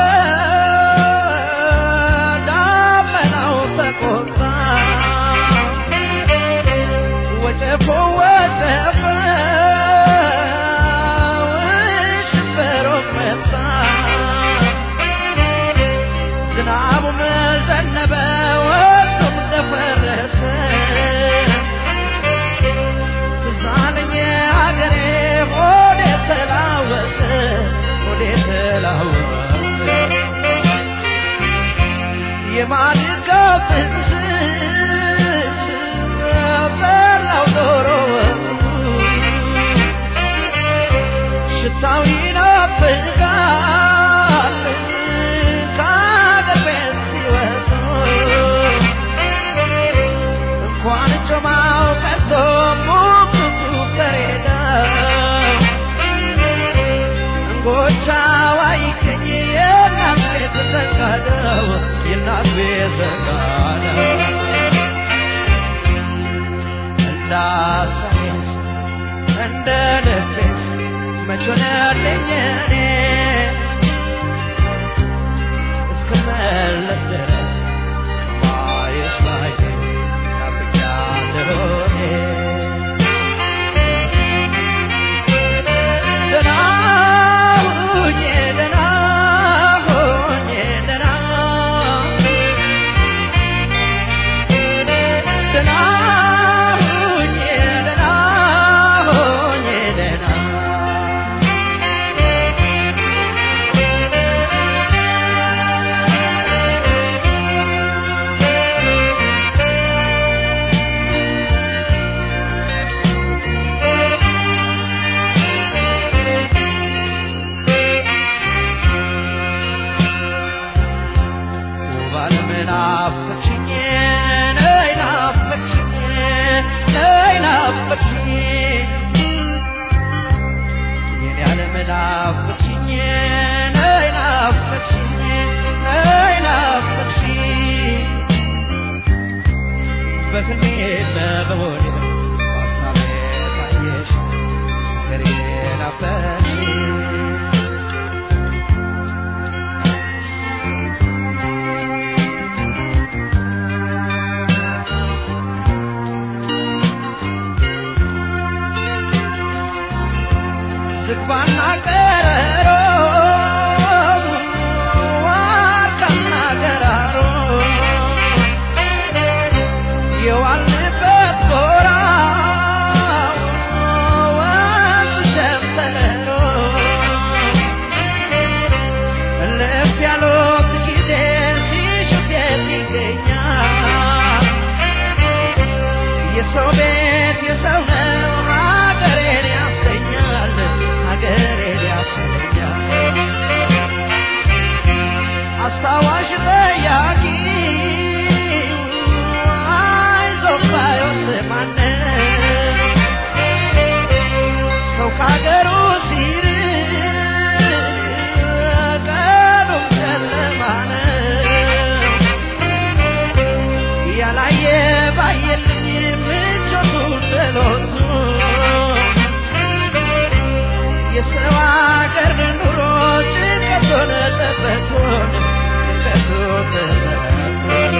ዳመናው ተቆጣ፣ ወጨፎ ወጨፈ፣ ሽንበሮም መጣ፣ ዝናቡም ዘነበ፣ ወቅቱም ደፈረሰ። ትዝ አለኝ ሀገሬ ሆዴ ተላወሰ ሆዴ ተላወሰ የማድጋ ፍቅስ በላው ዶሮ ሽታው ይናፍቃል ከአገር ቤት ሲወጡ እንኳን ጮማው ቀርቶ ሙክቱ በሬዳው እንጎቻው አይገኝ የእናት ቤት ዘጋደው የእናት ቤት ዘጋደው እንዳሳይስ እንደ ልቤስ መች ሆነልኝ እኔ እስክመለስ ድረስ ማየሽ ባየኝ ናፍቄያለሁ እኔ ደህና ሁኜ ደህና ሁኜ ደህና ደህና ሁኜ ደህና ሁኜ ደህና ውባለም ናፈቅሽኝ ነይ ናፈቅሽኝ ነይ ናፈቅሽኝ የኔ ዓለም ናፈቅሽኝ ነይ ናፈቅሽኝ ነይ ናፈቅሽኝ በህልሜም በሆዴ በሀሳቤ ታየሽ ሀገሬ ናፈቅሽኝ ዝግባና ቀረሮ ዋርካና ገራሮ የዋልንበት ጎራ ወንዝ ሸንተረሮ እልፍ ያሉት ጊዜ ሲሹት የት ይገኛል የሰው ቤት የሰው ነው ሀገሬን ያሰኛል ሀገሬን ያሰኛል አስታዋሽ ጠያቂ አይዞህ ባዮስ ማነው ሰው ከሀገሩ ሲርቅ ቀኑም ጨለማ ነው ያላየ ባየልኝ ምቾቱን ጥሎቱ የሰው አገር ኑሮ ጭንቀቱን ጠበቱን ጭንቀቱን ጠበቱን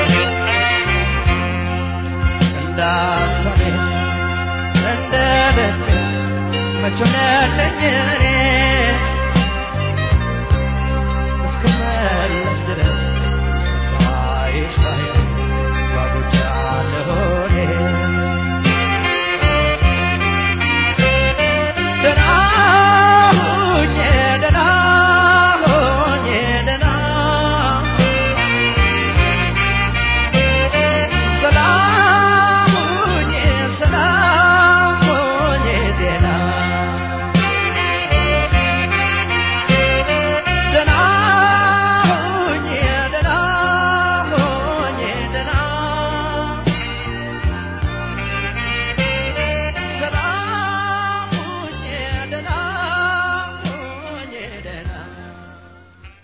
እንዳሳቤስ እንደ ልቤስ መች ሆነልኝ እኔ እስክመለስ ድረስ ባይሽ ባይ ጓጉቻለሁ እኔ ደህና ሁኜ ደህና ሁኜ ደህና ሰላም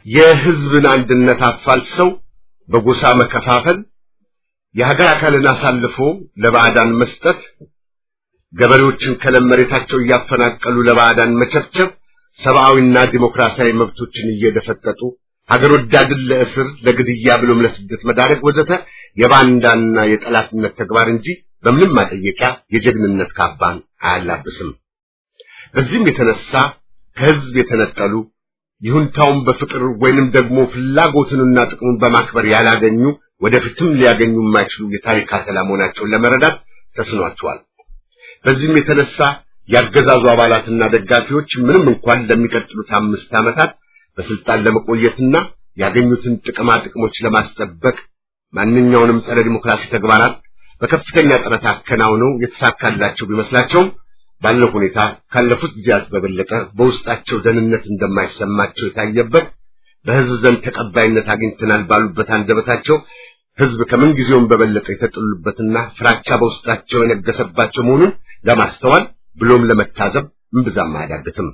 የህዝብን አንድነት አፋልሰው በጎሳ መከፋፈል፣ የሀገር አካልን አሳልፎ ለባዕዳን መስጠት፣ ገበሬዎችን ከለም መሬታቸው እያፈናቀሉ ለባዕዳን መቸብቸብ፣ ሰብአዊና ዲሞክራሲያዊ መብቶችን እየደፈጠጡ ሀገር ወዳድን ለእስር ለግድያ ብሎም ለስደት መዳረግ ወዘተ የባንዳና የጠላትነት ተግባር እንጂ በምንም ማጠየቂያ የጀግንነት ካባን አያላብስም። በዚህም የተነሳ ከህዝብ የተነጠሉ ይሁንታውን በፍቅር ወይንም ደግሞ ፍላጎትንና ጥቅሙን በማክበር ያላገኙ ወደፊትም ሊያገኙ የማይችሉ የታሪክ አተላ መሆናቸውን ለመረዳት ተስኗቸዋል። በዚህም የተነሳ ያገዛዙ አባላትና ደጋፊዎች ምንም እንኳን ለሚቀጥሉት አምስት ዓመታት በስልጣን ለመቆየትና ያገኙትን ጥቅማ ጥቅሞች ለማስጠበቅ ማንኛውንም ጸረ ዲሞክራሲ ተግባራት በከፍተኛ ጥረት አከናውነው የተሳካላቸው ቢመስላቸውም ባለው ሁኔታ ካለፉት ጊዜያት በበለጠ በውስጣቸው ደህንነት እንደማይሰማቸው የታየበት በህዝብ ዘንድ ተቀባይነት አግኝተናል ባሉበት አንደበታቸው ህዝብ ከምን ጊዜውም በበለጠ የተጠሉበትና ፍራቻ በውስጣቸው የነገሰባቸው መሆኑን ለማስተዋል ብሎም ለመታዘብ እምብዛም አያዳግትም።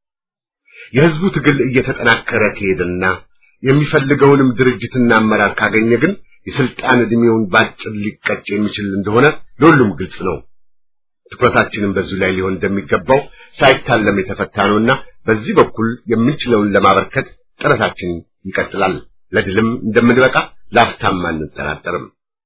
የህዝቡ ትግል እየተጠናከረ ከሄደና የሚፈልገውንም ድርጅትና አመራር ካገኘ ግን የስልጣን ዕድሜውን ባጭር ሊቀጭ የሚችል እንደሆነ ለሁሉም ግልጽ ነው። ትኩረታችንም በዚሁ ላይ ሊሆን እንደሚገባው ሳይታለም የተፈታ ነውና በዚህ በኩል የምንችለውን ለማበርከት ጥረታችን ይቀጥላል። ለድልም እንደምንበቃ ላፍታም አንጠራጠርም።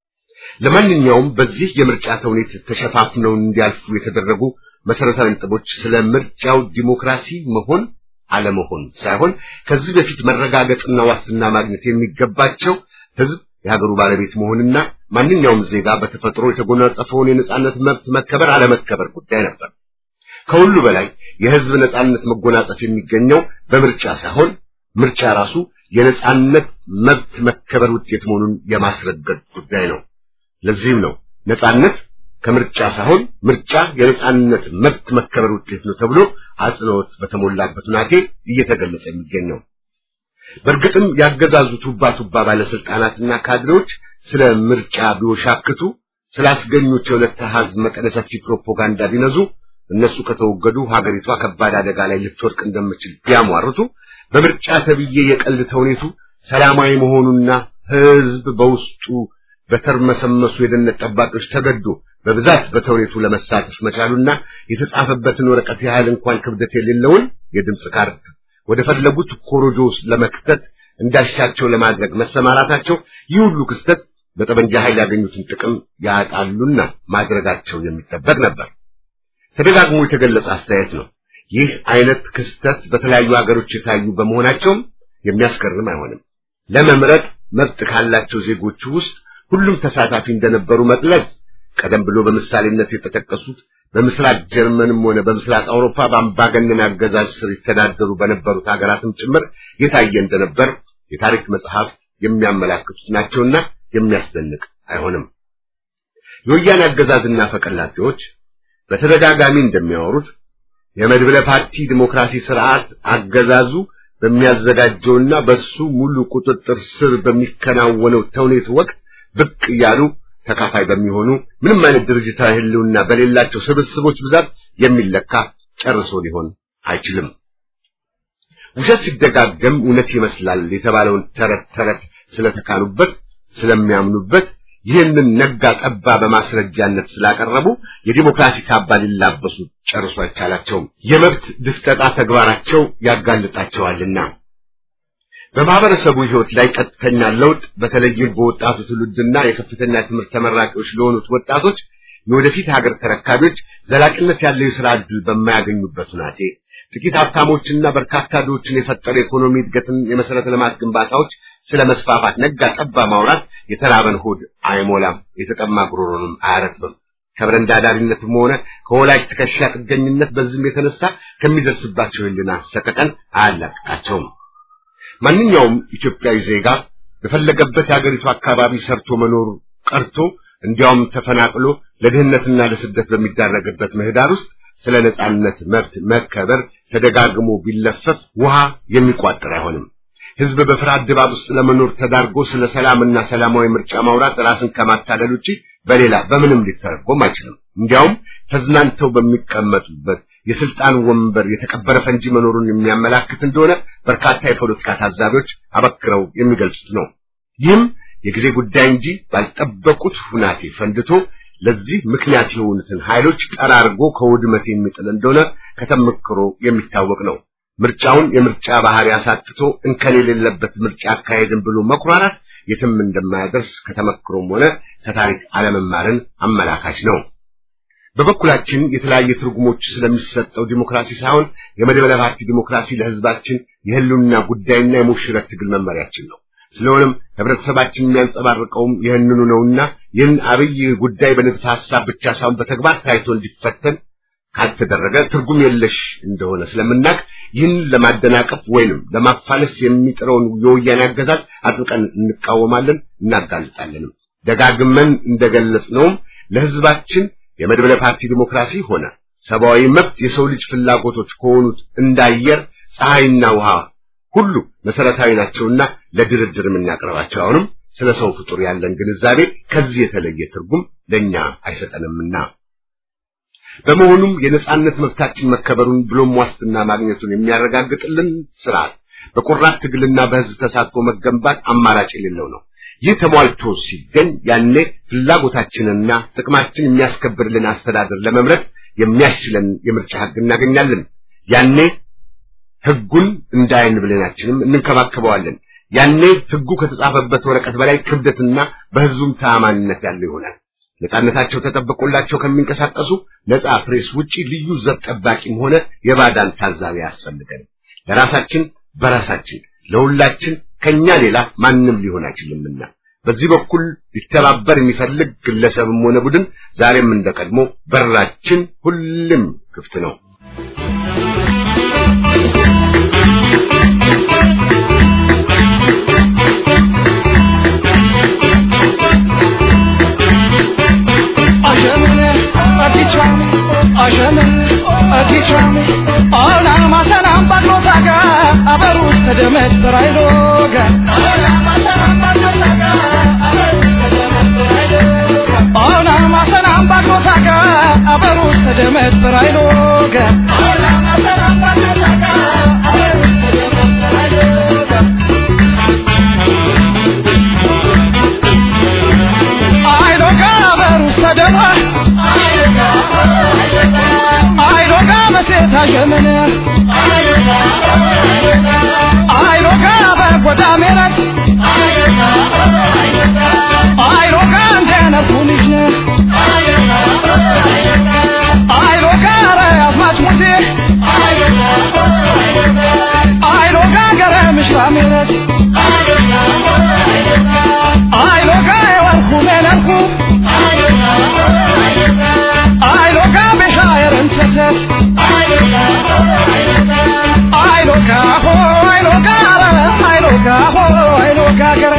ለማንኛውም በዚህ የምርጫ ተውኔት ተሸፋፍነው እንዲያልፉ የተደረጉ መሰረታዊ ነጥቦች ስለ ምርጫው ዲሞክራሲ መሆን አለመሆን ሳይሆን ከዚህ በፊት መረጋገጥና ዋስትና ማግኘት የሚገባቸው ህዝብ የሀገሩ ባለቤት መሆንና ማንኛውም ዜጋ በተፈጥሮ የተጎናጸፈውን የነጻነት መብት መከበር አለመከበር ጉዳይ ነበር። ከሁሉ በላይ የህዝብ ነጻነት መጎናጸፍ የሚገኘው በምርጫ ሳይሆን ምርጫ ራሱ የነጻነት መብት መከበር ውጤት መሆኑን የማስረገጥ ጉዳይ ነው። ለዚህም ነው ነጻነት ከምርጫ ሳይሆን ምርጫ የነጻነት መብት መከበር ውጤት ነው ተብሎ አጽንኦት በተሞላበት ሁናቴ እየተገለጸ የሚገኘው። በእርግጥም ያገዛዙ ቱባ ቱባ ባለስልጣናትና ካድሬዎች ስለ ምርጫ ቢወሻክቱ ስላስገኙት የሁለት አሃዝ መጠነ ሰፊ ፕሮፓጋንዳ ቢነዙ እነሱ ከተወገዱ ሀገሪቷ ከባድ አደጋ ላይ ልትወድቅ እንደምችል ቢያሟርቱ በምርጫ ተብዬ የቀልድ ተውኔቱ ሰላማዊ መሆኑና ህዝብ በውስጡ በተርመሰመሱ የደህንነት ጠባቂዎች ተገዶ በብዛት በተውኔቱ ለመሳተፍ መቻሉና የተጻፈበትን ወረቀት ያህል እንኳን ክብደት የሌለውን የድምፅ ካርድ ወደ ፈለጉት ኮሮጆ ውስጥ ለመክተት እንዳሻቸው ለማድረግ መሰማራታቸው ይህ ሁሉ ክስተት በጠመንጃ ኃይል ያገኙትን ጥቅም ያጣሉና ማድረጋቸው የሚጠበቅ ነበር። ተደጋግሞ የተገለጸ አስተያየት ነው። ይህ አይነት ክስተት በተለያዩ ሀገሮች የታዩ በመሆናቸውም የሚያስገርም አይሆንም። ለመምረጥ መብት ካላቸው ዜጎች ውስጥ ሁሉም ተሳታፊ እንደነበሩ መግለጽ ቀደም ብሎ በምሳሌነት የተጠቀሱት በምስራቅ ጀርመንም ሆነ በምስራቅ አውሮፓ በአምባገነን አገዛዝ ስር ይተዳደሩ በነበሩት ሀገራትም ጭምር የታየ እንደነበር የታሪክ መጽሐፍት የሚያመላክቱት ናቸውና የሚያስደንቅ አይሆንም። የወያኔ አገዛዝና ፈቀላጤዎች በተደጋጋሚ እንደሚያወሩት የመድብለ ፓርቲ ዲሞክራሲ ስርዓት አገዛዙ በሚያዘጋጀውና በሱ ሙሉ ቁጥጥር ስር በሚከናወነው ተውኔት ወቅት ብቅ እያሉ ተካፋይ በሚሆኑ ምንም አይነት ድርጅታዊ ህልውና በሌላቸው ስብስቦች ብዛት የሚለካ ጨርሶ ሊሆን አይችልም። ውሸት ሲደጋገም እውነት ይመስላል የተባለውን ተረት ተረት ስለተካኑበት ስለሚያምኑበት ይህንን ነጋ ጠባ በማስረጃነት ስላቀረቡ የዲሞክራሲ ካባ ሊላበሱ ጨርሶ አይቻላቸውም። የመብት ድፍጠጣ ተግባራቸው ያጋልጣቸዋልና በማህበረሰቡ ህይወት ላይ ቀጥተኛ ለውጥ በተለይም በወጣቱ ትውልድና የከፍተኛ ትምህርት ተመራቂዎች ለሆኑት ወጣቶች የወደፊት ሀገር ተረካቢዎች ዘላቂነት ያለው የሥራ ዕድል በማያገኙበት ሁናቴ ጥቂት ሀብታሞችና በርካታ ድሆችን የፈጠረ ኢኮኖሚ እድገትን የመሰረተ ልማት ግንባታዎች ስለ መስፋፋት ነጋ ጠባ ማውራት የተራበን ሆድ አይሞላም፣ የተጠማ ጉሮሮንም አያረጥብም። ከበረንዳ ዳሪነትም ሆነ ከወላጅ ትከሻ ጥገኝነት በዚህም የተነሳ ከሚደርስባቸው ህልና ሰቀቀን አያላቅቃቸውም። ማንኛውም ኢትዮጵያዊ ዜጋ በፈለገበት የአገሪቱ አካባቢ ሰርቶ መኖር ቀርቶ እንዲያውም ተፈናቅሎ ለድህነትና ለስደት በሚዳረግበት ምህዳር ውስጥ ስለ ነጻነት መብት መከበር ተደጋግሞ ቢለፈፍ ውሃ የሚቋጥር አይሆንም። ህዝብ በፍርሃት ድባብ ውስጥ ለመኖር ተዳርጎ ስለ ሰላምና ሰላማዊ ምርጫ ማውራት ራስን ከማታለል ውጪ በሌላ በምንም ሊተረጎም አይችልም። እንዲያውም ተዝናንተው በሚቀመጡበት የስልጣን ወንበር የተቀበረ ፈንጂ መኖሩን የሚያመላክት እንደሆነ በርካታ የፖለቲካ ታዛቢዎች አበክረው የሚገልጹት ነው። ይህም የጊዜ ጉዳይ እንጂ ባልጠበቁት ሁናቴ ፈንድቶ ለዚህ ምክንያት የሆኑትን ኃይሎች ጠራርጎ ከውድመት የሚጥል እንደሆነ ከተመክሮ የሚታወቅ ነው። ምርጫውን የምርጫ ባህሪ አሳጥቶ እንከን የሌለበት ምርጫ አካሄድን ብሎ መኩራራት የትም እንደማያደርስ ከተመክሮም ሆነ ከታሪክ አለመማርን አመላካች ነው። በበኩላችን የተለያየ ትርጉሞች ስለሚሰጠው ዲሞክራሲ ሳይሆን የመድበለ ፓርቲ ዲሞክራሲ ለሕዝባችን የህልውና ጉዳይና የሙሽረት ትግል መመሪያችን ነው። ስለሆነም ህብረተሰባችን የሚያንጸባርቀውም ይህንኑ ነውና ይህን አብይ ጉዳይ በንድፈ ሐሳብ ብቻ ሳይሆን በተግባር ታይቶ እንዲፈተን ካልተደረገ ትርጉም የለሽ እንደሆነ ስለምናቅ ይህን ለማደናቀፍ ወይንም ለማፋለስ የሚጥረውን የወያኔ አገዛዝ አጥብቀን እንቃወማለን፣ እናጋልጣለንም። ደጋግመን እንደገለጽነውም ለህዝባችን የመድበለ ፓርቲ ዲሞክራሲ ሆነ ሰብአዊ መብት የሰው ልጅ ፍላጎቶች ከሆኑት እንዳየር ፀሐይና ውሃ ሁሉ መሰረታዊ ናቸውና ለድርድር የምናቀርባቸው አሁንም ስለ ሰው ፍጡር ያለን ግንዛቤ ከዚህ የተለየ ትርጉም ለኛ አይሰጠንምና በመሆኑም የነጻነት መብታችን መከበሩን ብሎም ዋስትና ማግኘቱን የሚያረጋግጥልን ስርዓት በቆራጥ ትግልና በህዝብ ተሳትፎ መገንባት አማራጭ የሌለው ነው። ይህ ተሟልቶ ሲገኝ ያኔ ፍላጎታችንና ጥቅማችን የሚያስከብርልን አስተዳደር ለመምረጥ የሚያስችለን የምርጫ ህግ እናገኛለን። ያኔ ህጉን እንደ ዓይን ብሌናችንም እንንከባከበዋለን። ያኔ ህጉ ከተጻፈበት ወረቀት በላይ ክብደትና በህዝቡም ተአማኒነት ያለው ይሆናል። ነጻነታቸው ተጠብቆላቸው ከሚንቀሳቀሱ ነጻ ፕሬስ ውጪ ልዩ ዘብ ጠባቂም ሆነ የባዳን ታዛቢ አያስፈልገንም። ለራሳችን በራሳችን ለሁላችን ከኛ ሌላ ማንም ሊሆን አይችልምና በዚህ በኩል ሊተባበር የሚፈልግ ግለሰብም ሆነ ቡድን ዛሬም እንደቀድሞ በራችን ሁሉም ክፍት ነው። ታሸመነ አይሮጋ በጎዳ ሜረት አይሮጋ እንደነፉ ልጅ አይሮጋ ረያዝማች ሙሴ አይሮጋ ገረ ምሽራ ሜረት አይሮጋ የወርኩ ሜነርኩ አይሮጋ ቤሻ የረንተተት አይሎጋ ሆ አይሎጋ አይሎጋ ሆ አይሎጋ ገረ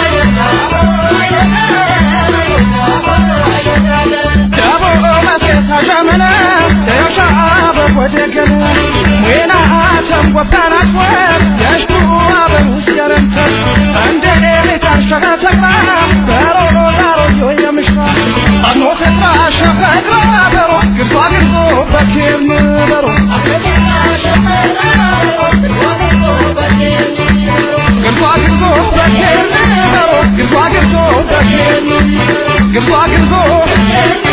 ደቦ መስኬታ ሸመነ ደሻ በቆደገነ ዌና ተንቆታናት ወት የሽቱ አበሩስ ገረንተት እንደ ኤሌት አሸጋተግራ በሮሮ ዳሮዮ የምሽራ አኖ ሴትራ ሸፈግራ በሮ ግርሷ ግርዞ በኬር ንበሮ ግርሷ ግርዞ በኬር ንበሮ ግርሷ ግርዞ በኬር ግርሷ ግርዞ